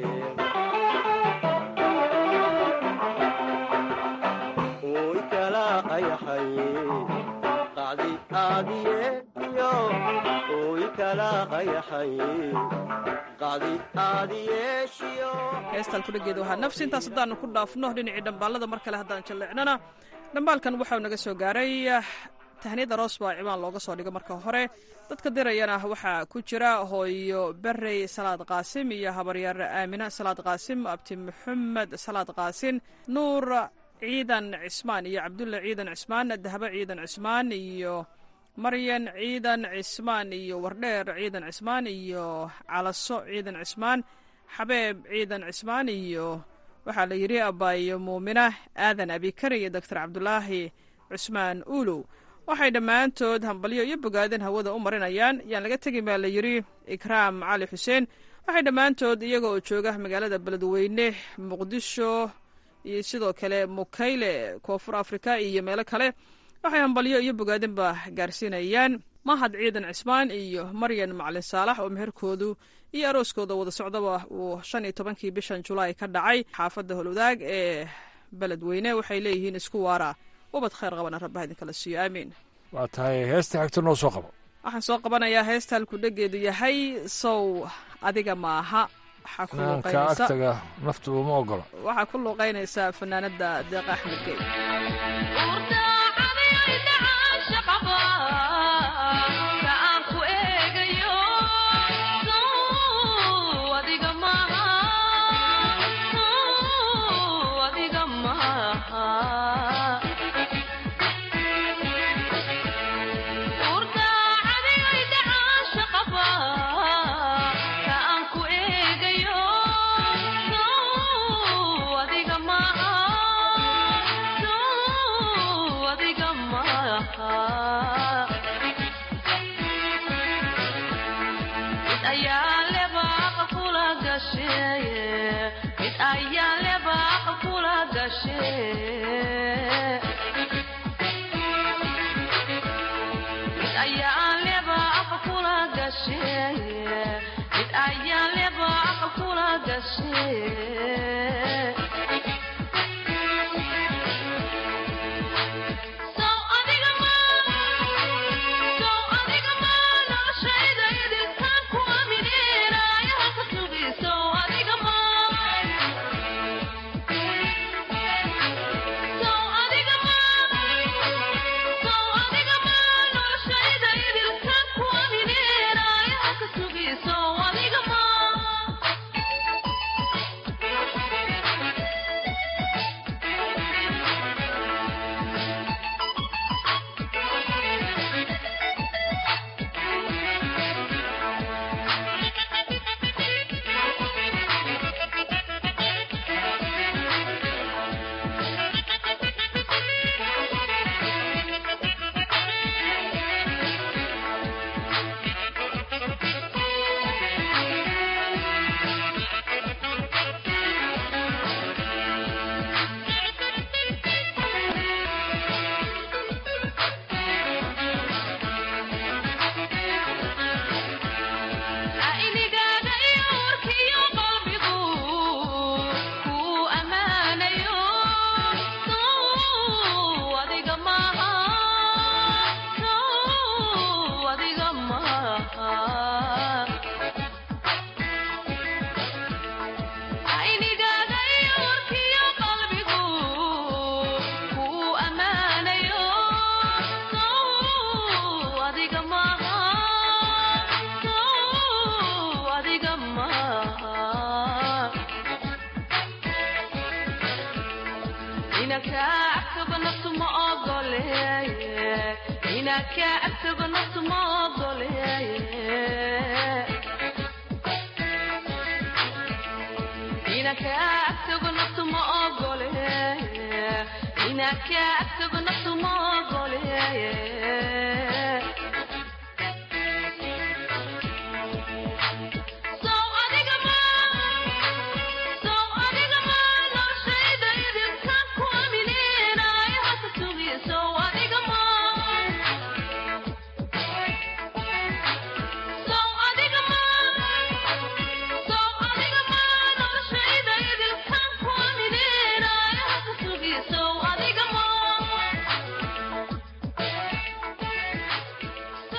way kala qayaxaye qacdi aadiye iyo way kala qayaxaye qacdi aadiyeeshiyo heestaan kudhageeda waxaa nafsi intaas haddaanu ku dhaafno dhinacii dhambaalada mar kale haddaan jalleecnana dhambaalkan waxau naga soo gaaray tahniyad aroos baa ciwaan looga soo dhigo marka hore dadka dirayana waxaa ku jira hooyo berey salaad qaasim iyo habaryaar aamina salaad qaasim abti maxamed salaad qaasin nuur ciidan cismaan iyo cabdulle ciidan cismaan dahabo ciidan cismaan iyo maryan ciidan cismaan iyo wardheer ciidan cismaan iyo calaso ciidan cismaan xabeeb ciidan cismaan iyo waxaa la yidhi abaayo muumina aadan abikari iyo doctor cabdulaahi cusmaan uulow waxay dhammaantood hambalyo iyo bogaadin hawada u marinayaan yaan laga tegin baa la yidhi ikraam cali xuseen waxay dhammaantood iyaga oo jooga magaalada beledweyne muqdisho iyo sidoo kale mukayle koonfur afrika iyo meelo kale waxay hambalyo iyo bogaadinba gaarsiinayaan mahad ciidan cismaan iyo maryan macalin saalax oo meherkoodu iyo arooskooda wada socdaba uu shan iyo tobankii bishan julaay ka dhacay xaafadda holwadaag ee beledweyne waxay leeyihiin isku waara ubad khayr qabana rabbaha idinkala siiyo aamiin waa tahay heesta xigto noo soo qabo waxaan soo qabanayaa heesta halkudhegeedu yahay sow adiga maaha waxaa ku naanka luuqaynaysa agtaga naftu uma ogola waxaa ku luuqaynaysaa fanaanada deeqa axmed gey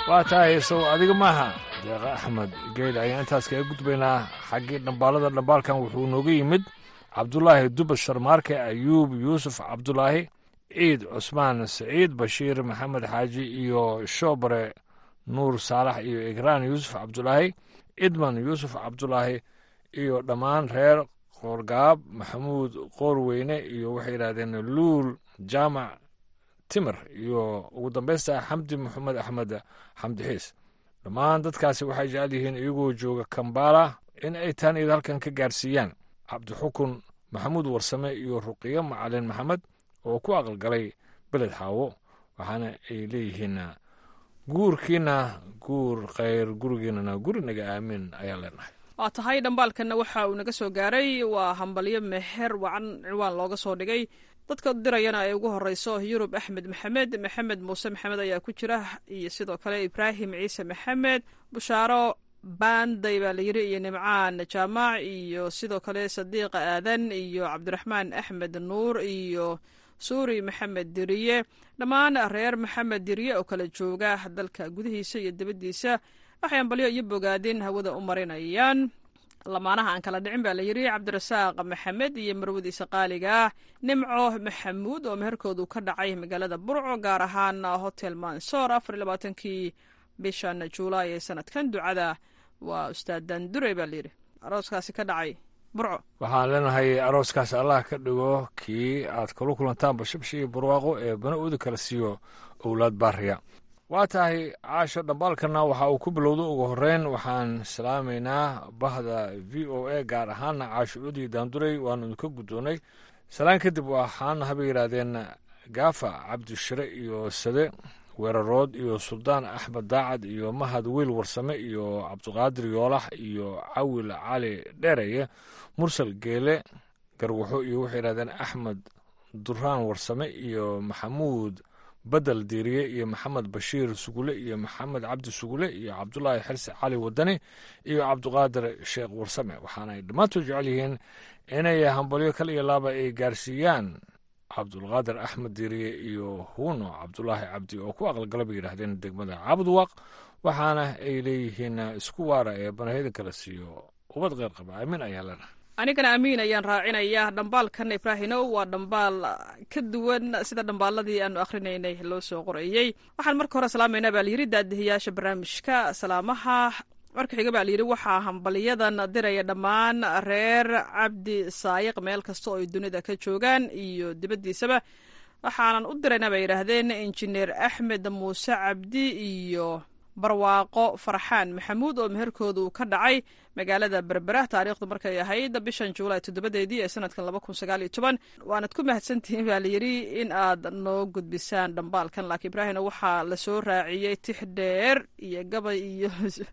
waa tahay sow adiga maaha deeqa axmed geyle ayaan intaas kaga gudbaynaa xaggii dhambaalada dhambaalkan wuxuu nooga yimid cabdulaahi dubas sharmaarke ayuub yuusuf cabdulaahi ciid cusmaan saciid bashiir maxamed xaaji iyo shoobare nuur saalax iyo igraan yuusuf cabdulaahi idman yuusuf cabdulaahi iyo dhammaan reer qoorgaab maxamuud qoorweyne iyo waxay yidhahdeen luul jaamac timir iyo ugu dambaysta xamdi maxamed axmed xamdi xiis dhammaan dadkaasi waxay jecel yihiin iyagoo jooga kambala in ay taan iyada halkan ka gaarsiiyaan cabdixukun maxamuud warsame iyo ruqiyo macalin maxamed oo ku aqalgalay beled xaawo waxaana ay leeyihiin guurkiina guur khayr gurigiinana gurinaga aamin ayaan leenahay waa tahay dhambaalkanna waxa uu naga soo gaaray waa hambalyo meher wacan ciwaan looga soo dhigay dadka dirayana ay ugu horeyso yurub axmed maxamed maxamed muuse maxamed ayaa ku jira iyo sidoo kale ibraahim ciise maxamed bushaaro baanday baa layiri iyo nimcaan jaamac iyo sidoo kale sadiiqa aadan iyo cabdiraxmaan axmed nuur iyo suuri maxamed diriye dhammaan reer maxamed diriye oo kala jooga dalka gudihiisa iyo dibaddiisa waxay ambalyo iyo bogaadin hawada u marinayaan lamaanaha aan kala dhicin baa layidhi cabdirasaaq maxamed iyo marwadiisa qaaliga ah nimco maxamuud oo meherkoodu ka dhacay magaalada burco gaar ahaan hotel mansoor afar iyo labaatankii bishan juulaay ee sanadkan ducada waa ustaad dandure baa layidhi arooskaasi ka dhacay burco waxaan leenahay arooskaas allah ka dhigo kii aad kala kulantaanba shabshi iyo barwaaqo ee bana uda kala siiyo owlaad baariya waa tahay caasho dhambaalkana waxa uu ku bilowda ugu horeyn waxaan salaamaynaa bahda v o a gaar ahaana caasho cudi daanduray waanu idinka guddoonnay salaan kadib waxaana habay yidhaahdeen gaafa cabdishire iyo sade weerarood iyo suldaan axmed daacad iyo mahad wiil warsame iyo cabdiqaadir yoolax iyo cawil cali dheereye mursal geele garwaxo iyo waxay yidhahdeen axmed duraan warsame iyo maxamuud badel diiriye iyo maxamed bashiir sugule iyo maxamed cabdi sugule iyo cabdulaahi xirsi cali wadani iyo cabdiqaadir sheekh warsame waxaana ay dhammaantood jecel yihiin inay hambalyo kal iyo laaba ay gaarsiiyaan cabdulqaadir axmed diiriye iyo huuno cabdulaahi cabdi oo ku aqalgala bay yidhaahdeen degmada cabudwaaq waxaana ay leeyihiin isku waara ee banahyadan kala siiyo ubad qeyr qaba aamin ayaa leenahay anigana amiin ayaan raacinayaa dhambaalkan ibraahinow waa dhambaal ka duwan sida dhambaaladii aanu akhrinaynay loo soo qorayey waxaan marka hore salaamaynaa baa layidhi daadihiyaasha barnaamijka salaamaha marka xiga baa layidhi waxaa hambalyadan diraya dhammaan reer cabdi saayiq meel kasta oo ay dunida ka joogaan iyo dibaddiisaba waxaanan u diraynaa bay yidhaahdeen injineer axmed muuse cabdi iyo barwaaqo farxaan maxamuud oo meherkoodu ka dhacay magaalada berbera taariikhdu markay ahayd bishan juulaay toddobadeedii ee sanadkan laba kun sagaal iyo toban waanad ku mahadsantihiin baa layidhi in aad noo gudbisaan dhambaalkan laakiin ibraahimna waxaa lasoo raaciyey tix dheer iyo gabay iyo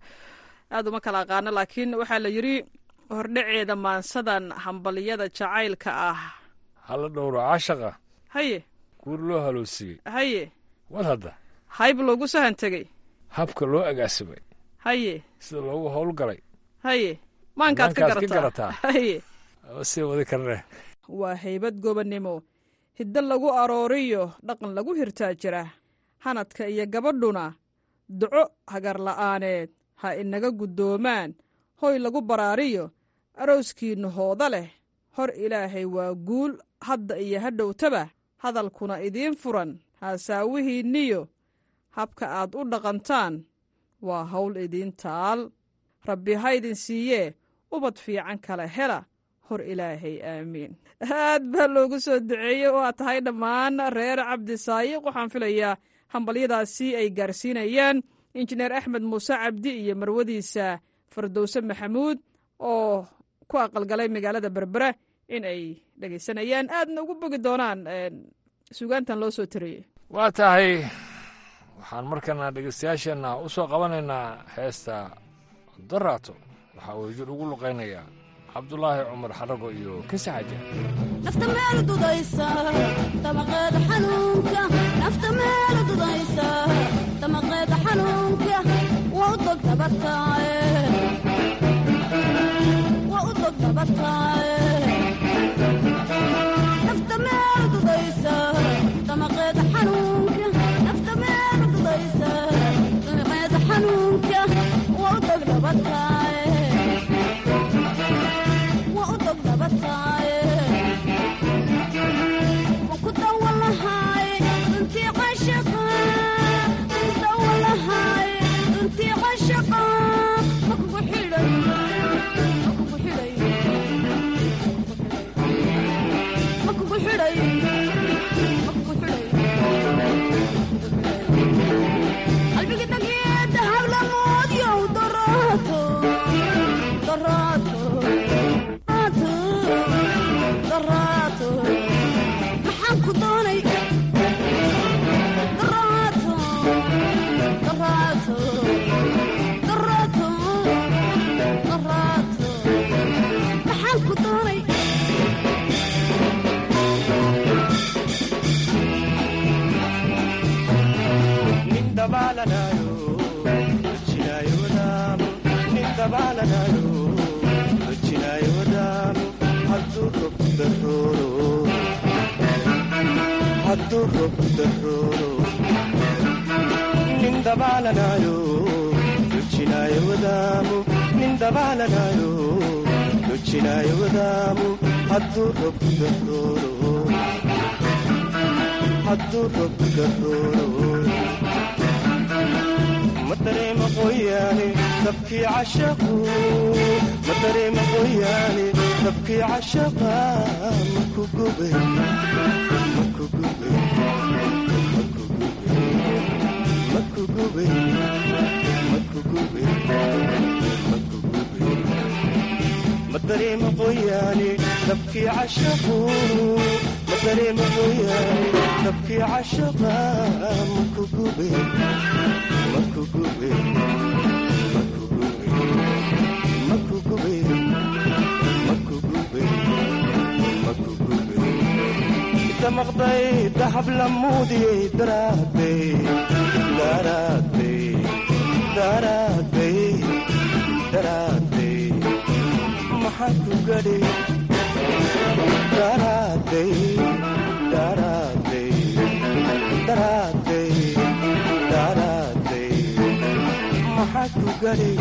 aad uma kala aqaano laakiin waxaa la yidhi hordhaceeda maansadan hambaliyada jacaylka ah hala dhowro caashaqa haye guur loo haloosiiyey haye wad hadda hayb loogu sahan tegey habka loo agaasimay haye sida loogu howlgalay haye maankaad ka Maankaad ka garataa garataa. haye sii wadi karne waa haybad gobonnimo hiddo lagu arooriyo dhaqan lagu hirtaa jira hanadka iyo gabadhuna duco hagar la'aaneed ha inaga guddoomaan hoy lagu baraariyo arooskiinna hooda leh hor ilaahay waa guul hadda iyo hadhowtaba hadalkuna idiin furan haasaawihiinniyo habka aad u dhaqantaan waa hawl idiin taal rabbi ha idin siiyee ubad fiican kala hela hor ilaahay aamiin aad baa loogu soo duceeyey oo aad tahay dhammaan reer cabdisaayiq waxaan filayaa hambalyadaasi ay gaarsiinayaan injineer axmed muuse cabdi iyo marwadiisa fardowse maxamuud oo ku aqalgalay magaalada berbera in ay dhegaysanayaan aadna ugu bogi doonaan een, sugaantan loo soo tiriyey waa tahay waxaan markana dhegeystayaasheenna u soo qabanaynaa heesta daraato waxaa uu jir ugu luqaynayaa cabdulaahi cumar xarago iyo kisi xaja nafta meel dudaysa damaqeeda xanuunka nafta meel dudaysa damaqeeda xanuunka waa u dog dabataaye waa u dog dabataaye nafta meel dudaysa damaqeeda xanuunka nafta meel dudaysa damaqeeda xidhay ma ku xidhay qalbiga dhageeda hablamoodyow daraato daraato daraato daraato maxaan ku doonay daraato daraato daraato daraato maxaan ku doonay nin dabaalanayo hojinaayo wadaamo nin dabaalanayo hojinaayo wadaamo hadduu rob darooro hadduu rob darooro nin dabaalanayo hojinaayo wadaamo nin dabaalanayo hojinaayo wadaamo hadduu rob darooro hadduu rob darooro ma dareema qoyaane dabkii cashaqu ma dareema qoyaane dabkii cashaqa ma ku gube ma ku gube ma ku gube ma ku gube ma ku gube ma ku gube ma dareema qoyaane dabkii cashaqu ma dareema qoyaane dabkii cashaqa ma ku gube ma ku gube ma ku gube ma ku gube ma ku gube ma ku gube inta maqday dahab la muudiyey daraadey daraadey daraadey daraadey maxaa ku gadhay daraadey daraadey daraadey daraadey maxaa ku gadhay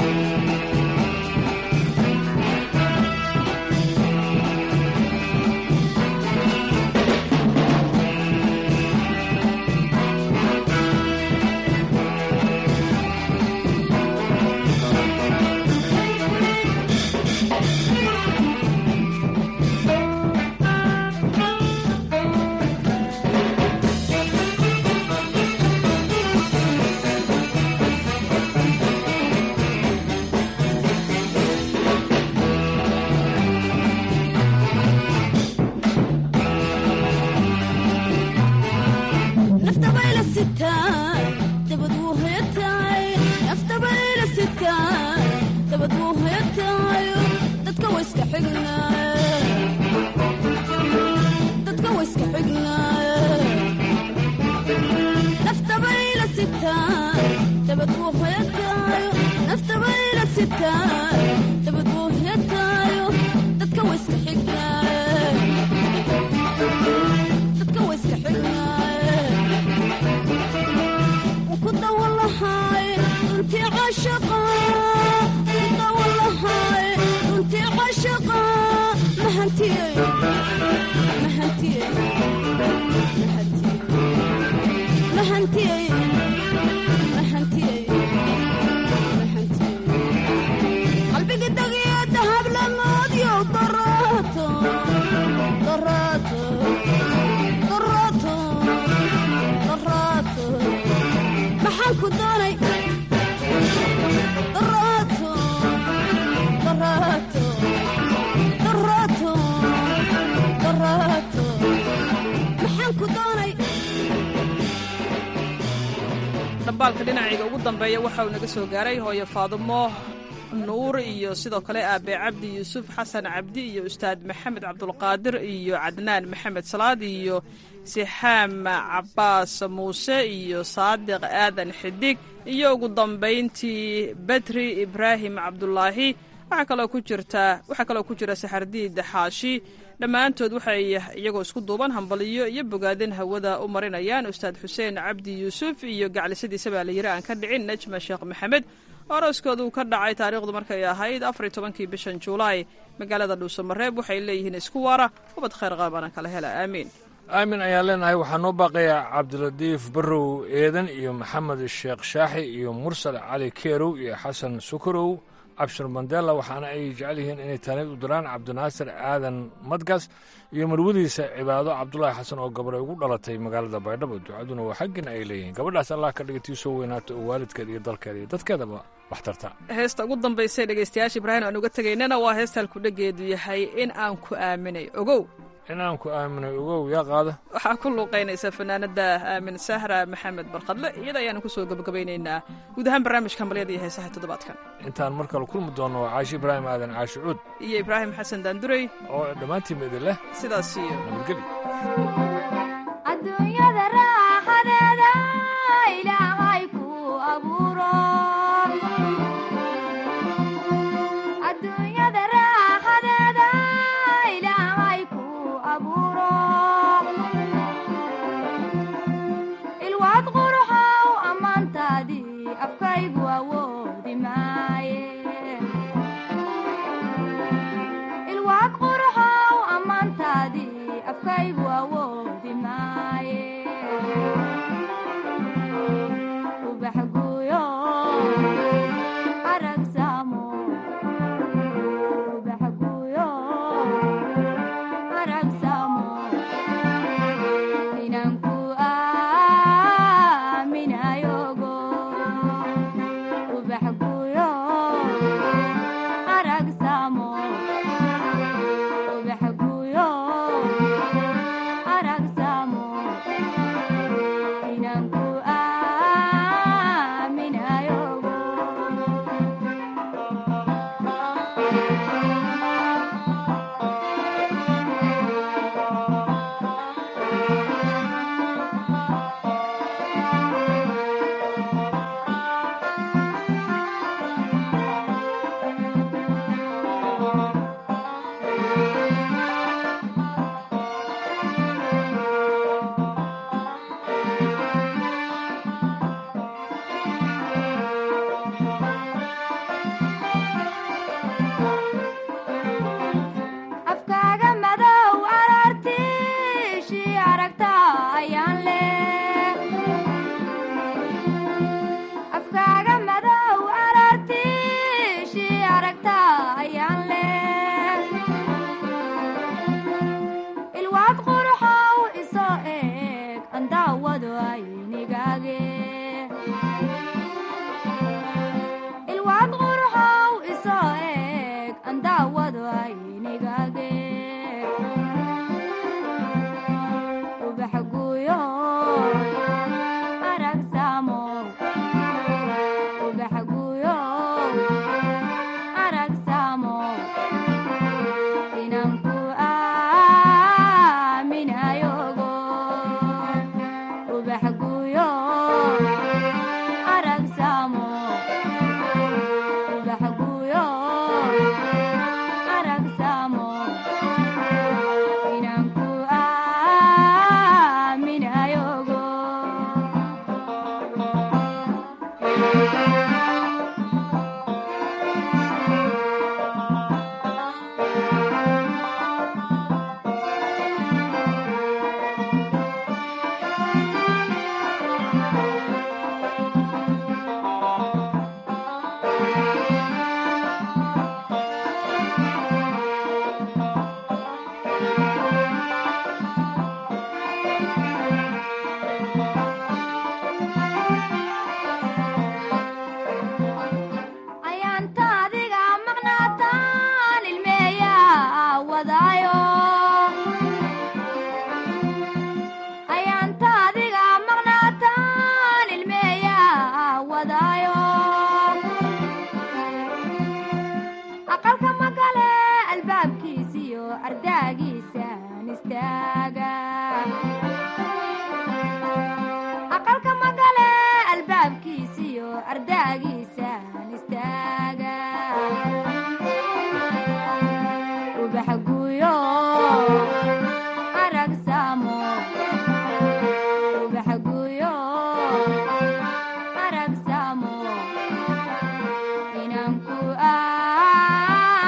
nafta bayla sitaan dabad wuu hoyataay nafta bayla sitaan dabad wuu hoyataayo dadka wa iska xignaaye dadka wa iska xignaaye nafta bayla sitaan dabad wuu hoyataayo nafta bayla sitaan dabad wuu hoyataayo dadka wa iska xignaaye dadka wa iska xignaaye kudawalahay runtii cashaqa kudawalahay runtii cashaqa mahantiyey mahantiyey mahantiyey mahantiyey mahantiyey qalbiga dagiyo dahab lamoodyow daraato daraato daraato daraato maxaan ku doonay daraato daraato daraato daraato maxaan ku doonay dhambaalka dhinacayga ugu dambeeya waxa uu naga soo gaaray hooyo faadumo nuur iyo sidoo kale aabe cabdi yuusuf xasan cabdi iyo ustaad maxamed cabdulqaadir iyo cadnaan maxamed salaad iyo sixaam cabaas muuse iyo saadiq aadan xidig iyo ugu dambayntii bedri ibraahim cabdulaahi waxaa kaloo ku jirta waxaa kaloo ku jira saxardiid xaashi dhammaantood waxay iyagoo isku duuban hambaliyo iyo bogaadin hawada u marinayaan ustaad xuseen cabdi yuusuf iyo gaclisadiisa baa layiri aan ka dhicin najma sheekh maxamed orooskoodu ka dhacay taariikhdu markay ahayd afar iyo tobankii bishan juulaay magaalada dhuusamareeb waxay leeyihiin isku waara ubad khayr qaabana kala hela aamiin aamin ayaan leenahay waxaa noo baaqayaa cabdilatiif barrow eedan iyo maxamed sheekh shaaxi iyo mursal cali keerow iyo xasan sukarow abshir mandela waxaana ay jecel yihiin inay taanid u diraan cabdinaasir aadan madgas iyo marwadiisa cibaado cabdulaahi xasan oo gabar ay ugu dhalatay magaalada baydhabo ducaduna waa xaggin ay leeyihiin gabadhaas allah ka dhigatii soo weynaato oo waalidkeeda iyo dalkeeda iyo dadkeedaba wax tarta heesta ugu dambaysay dhegaystayaasha ibraahim aan uga tegaynana waa heesta halkudhegeedu yahay in aan ku aaminay ogow in aan ku aaminay ogow yaa qaada waxaa ku luuqaynaysa fanaanada aamin sahra maxamed barkadle iyada ayaanu kusoo gabagabaynaynaa guud ahaan barnaamijka malyada iyo heesaha toddobaadkan intaan mar kale kulmi doonno waa caashi ibraahim aadan caashi cuud iyo ibraahim xasan daandurey oo dhammaantiinba idin leh sidaas iyo nabadgelyo adduunyada raaxadeeda ilaahay ku abuuro adduunyada raaxadeeda ilaahay ku abuuro ilwaad quruxow ammaantaadii afkaygu awoodi maaye ilwaad quruxow ammaantaadii afkaygu awoodi maaye ubax guyo arag saamo ubax guyo arag saamo inaan ku aaminayogo ubax guyo arag saamo ubax guyo arag saamo inaan ku aaminayogo afkaaga madow arartiishii aragta ayaan leh afkaaga madow arartiishii aragta ayaan leh ilwaad quruxow isoo eeg andaawado aynigaage ilwaad quruxow isoo eeg andaawado aynigaage ubax guyo arag saamo ubax guyo arag saamo inaan ku aaminayogo ubax guyo arag saamo ubax guyo arag saamo inaan ku aaminayogo ayaanta adiga maqnaataan ilmeeyaa wadaayo ayaanta adiga maqnaataan ilmeeyaa wadaayo aqalka magale albaabkiisiyo ardaagiisaan istaaga aqalka magale albaabkiisiyo ardaagiisaan istaaga ubax guyo arag saamo ubax guyo arag saamo inaan ku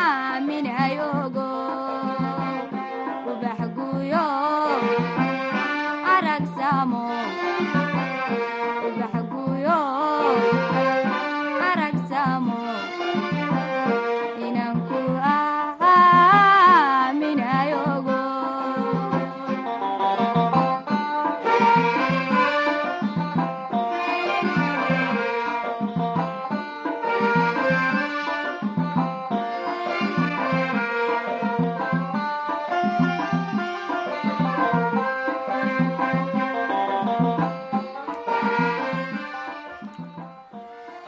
aaminayogo ubax guyo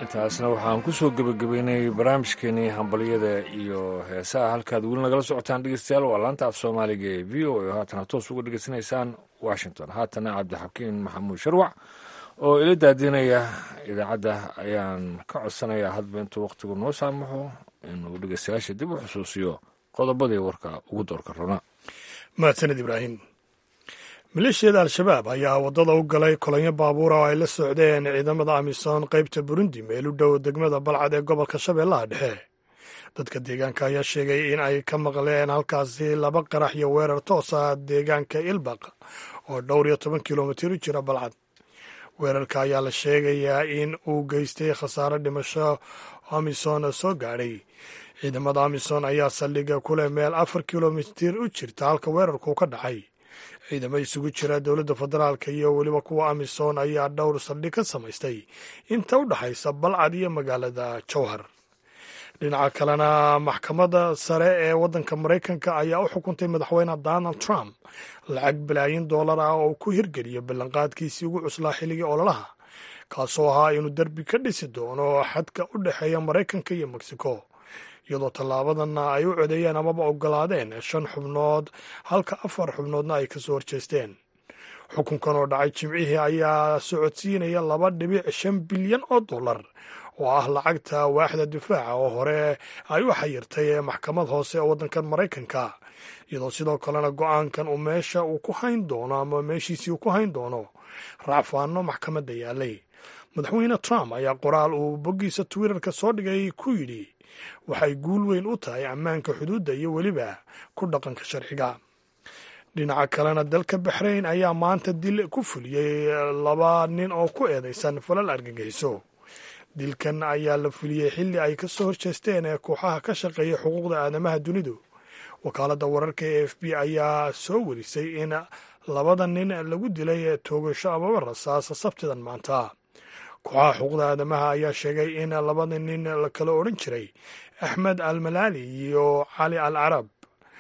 intaasna waxaan ku soo gebagabeynay barnaamijkeenii hambalyada iyo heesaha halkaad weli nagala socotaan dhegeystayaal waa laanta af soomaaliga ee v o oo haatana toos uga dhegeysanaysaan washington haatana cabdixakiin maxamuud sharwac oo ila daadinaya idaacadda ayaan ka codsanayaa hadba intuu wakhtigu noo saamaxo inuu dhegeystayaasha dib u xusuusiyo qodobadii warka ugu doorka rona mahadsaned ibraahim maleeshiyada al-shabaab ayaa waddada u galay kolonyo baabuura oo ay la socdeen ciidamada amisom qaybta burundi meel u dhow degmada balcad ee gobolka shabeellaha dhexe dadka deegaanka ayaa sheegay in ay ka maqleen halkaasi laba qarax iyo weerar toosa deegaanka ilbaq oo dhowr iyo toban kilomitir u jira balcad weerarka ayaa la sheegayaa in uu geystay khasaare dhimasho amisom soo gaadhay ciidamada amisom ayaa saldhiga ku leh meel afar kilomitir u jirta halka weerarku ka dhacay ciidamo isugu jira dowladda federaalka iyo weliba kuwa amisom ayaa dhowr saldhig ka samaystay inta u dhexaysa balcad iyo magaalada jowhar dhinaca kalena maxkamadda sare ee waddanka maraykanka ayaa u xukuntay madaxweyne donald trump lacag balaayin dollar ah oo ku hirgeliyo ballanqaadkiisii ugu cuslaa xilligii ololaha kaasoo ahaa inuu derbi ka dhisi doono xadka u dhexeeya maraykanka iyo mexico iyadoo tallaabadanna ay u codeeyeen amaba ogolaadeen shan xubnood halka afar xubnoodna ay ka soo horjeesteen xukunkan oo dhacay jimcihii ayaa socodsiinaya laba dhibic shan bilyan oo dollar oo ah lacagta waaxda difaaca oo hore ay u xayirtay ee maxkamad hoose ee waddankan maraykanka iyadoo sidoo kalena go-aankan uu meesha uu ku hayn doono ama meeshiisii uu ku hayn doono raacfaano maxkamadda yaalay madaxweyne trump ayaa qoraal uu boggiisa twitterka soo dhigay ku yidhi waxay guul weyn u tahay ammaanka xuduudda iyo weliba ku dhaqanka sharciga dhinaca kalena dalka baxrayn ayaa maanta dil ku fuliyey laba nin oo ku eedaysan falal argagixiso dilkan ayaa la fuliyey xilli ay ka soo horjeesteen ee kooxaha ka shaqeeya xuquuqda aadamaha dunidu wakaaladda wararka e f b ayaa soo warisay in labada nin lagu dilay toogasho amaba rasaas sabtidan maanta kooxaha xuquuqda aadamaha ayaa sheegay in labada nin la kala odhan jiray axmed al malaali iyo cali al carab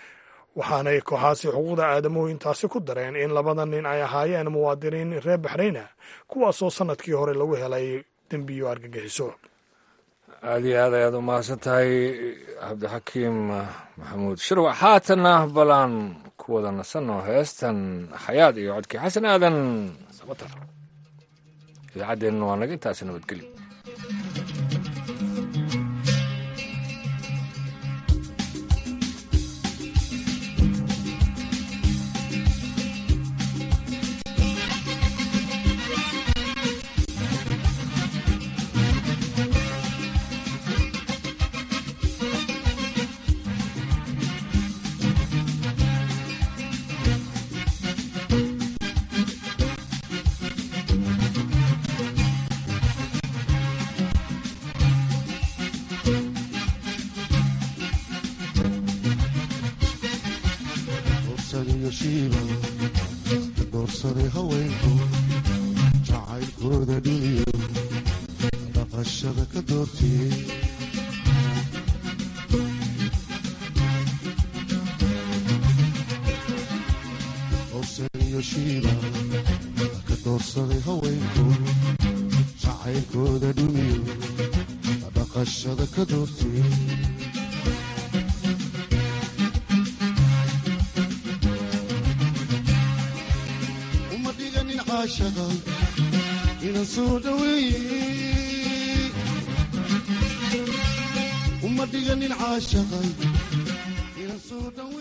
waxaanay kooxaasi xuquuqda aadamuhu intaasi ku dareen in labada nin ay ahaayeen muwaadiniin reer baxrayna kuwaasoo sannadkii hore lagu helay dembiyo argagixiso aad iyo aad ayaad u mahadsan tahay cabdixakiim maxamuud shirwac haatanna balaan ku wada nasanno heestan xayaad iyo codkii xasan aadan sabatar idaacaddeennana waa naga intaasi nabadgeli doorsaday haweenku jacaylkooda dhiniyo dhaqashada ka doortiyey howsaniyo shiiba ka doorsaday haweenku jacaylkooda dhiniyo dhaqashada ka doortiyey inan soo dhaweeye uma dhiganin caashaqay inan soo dhawe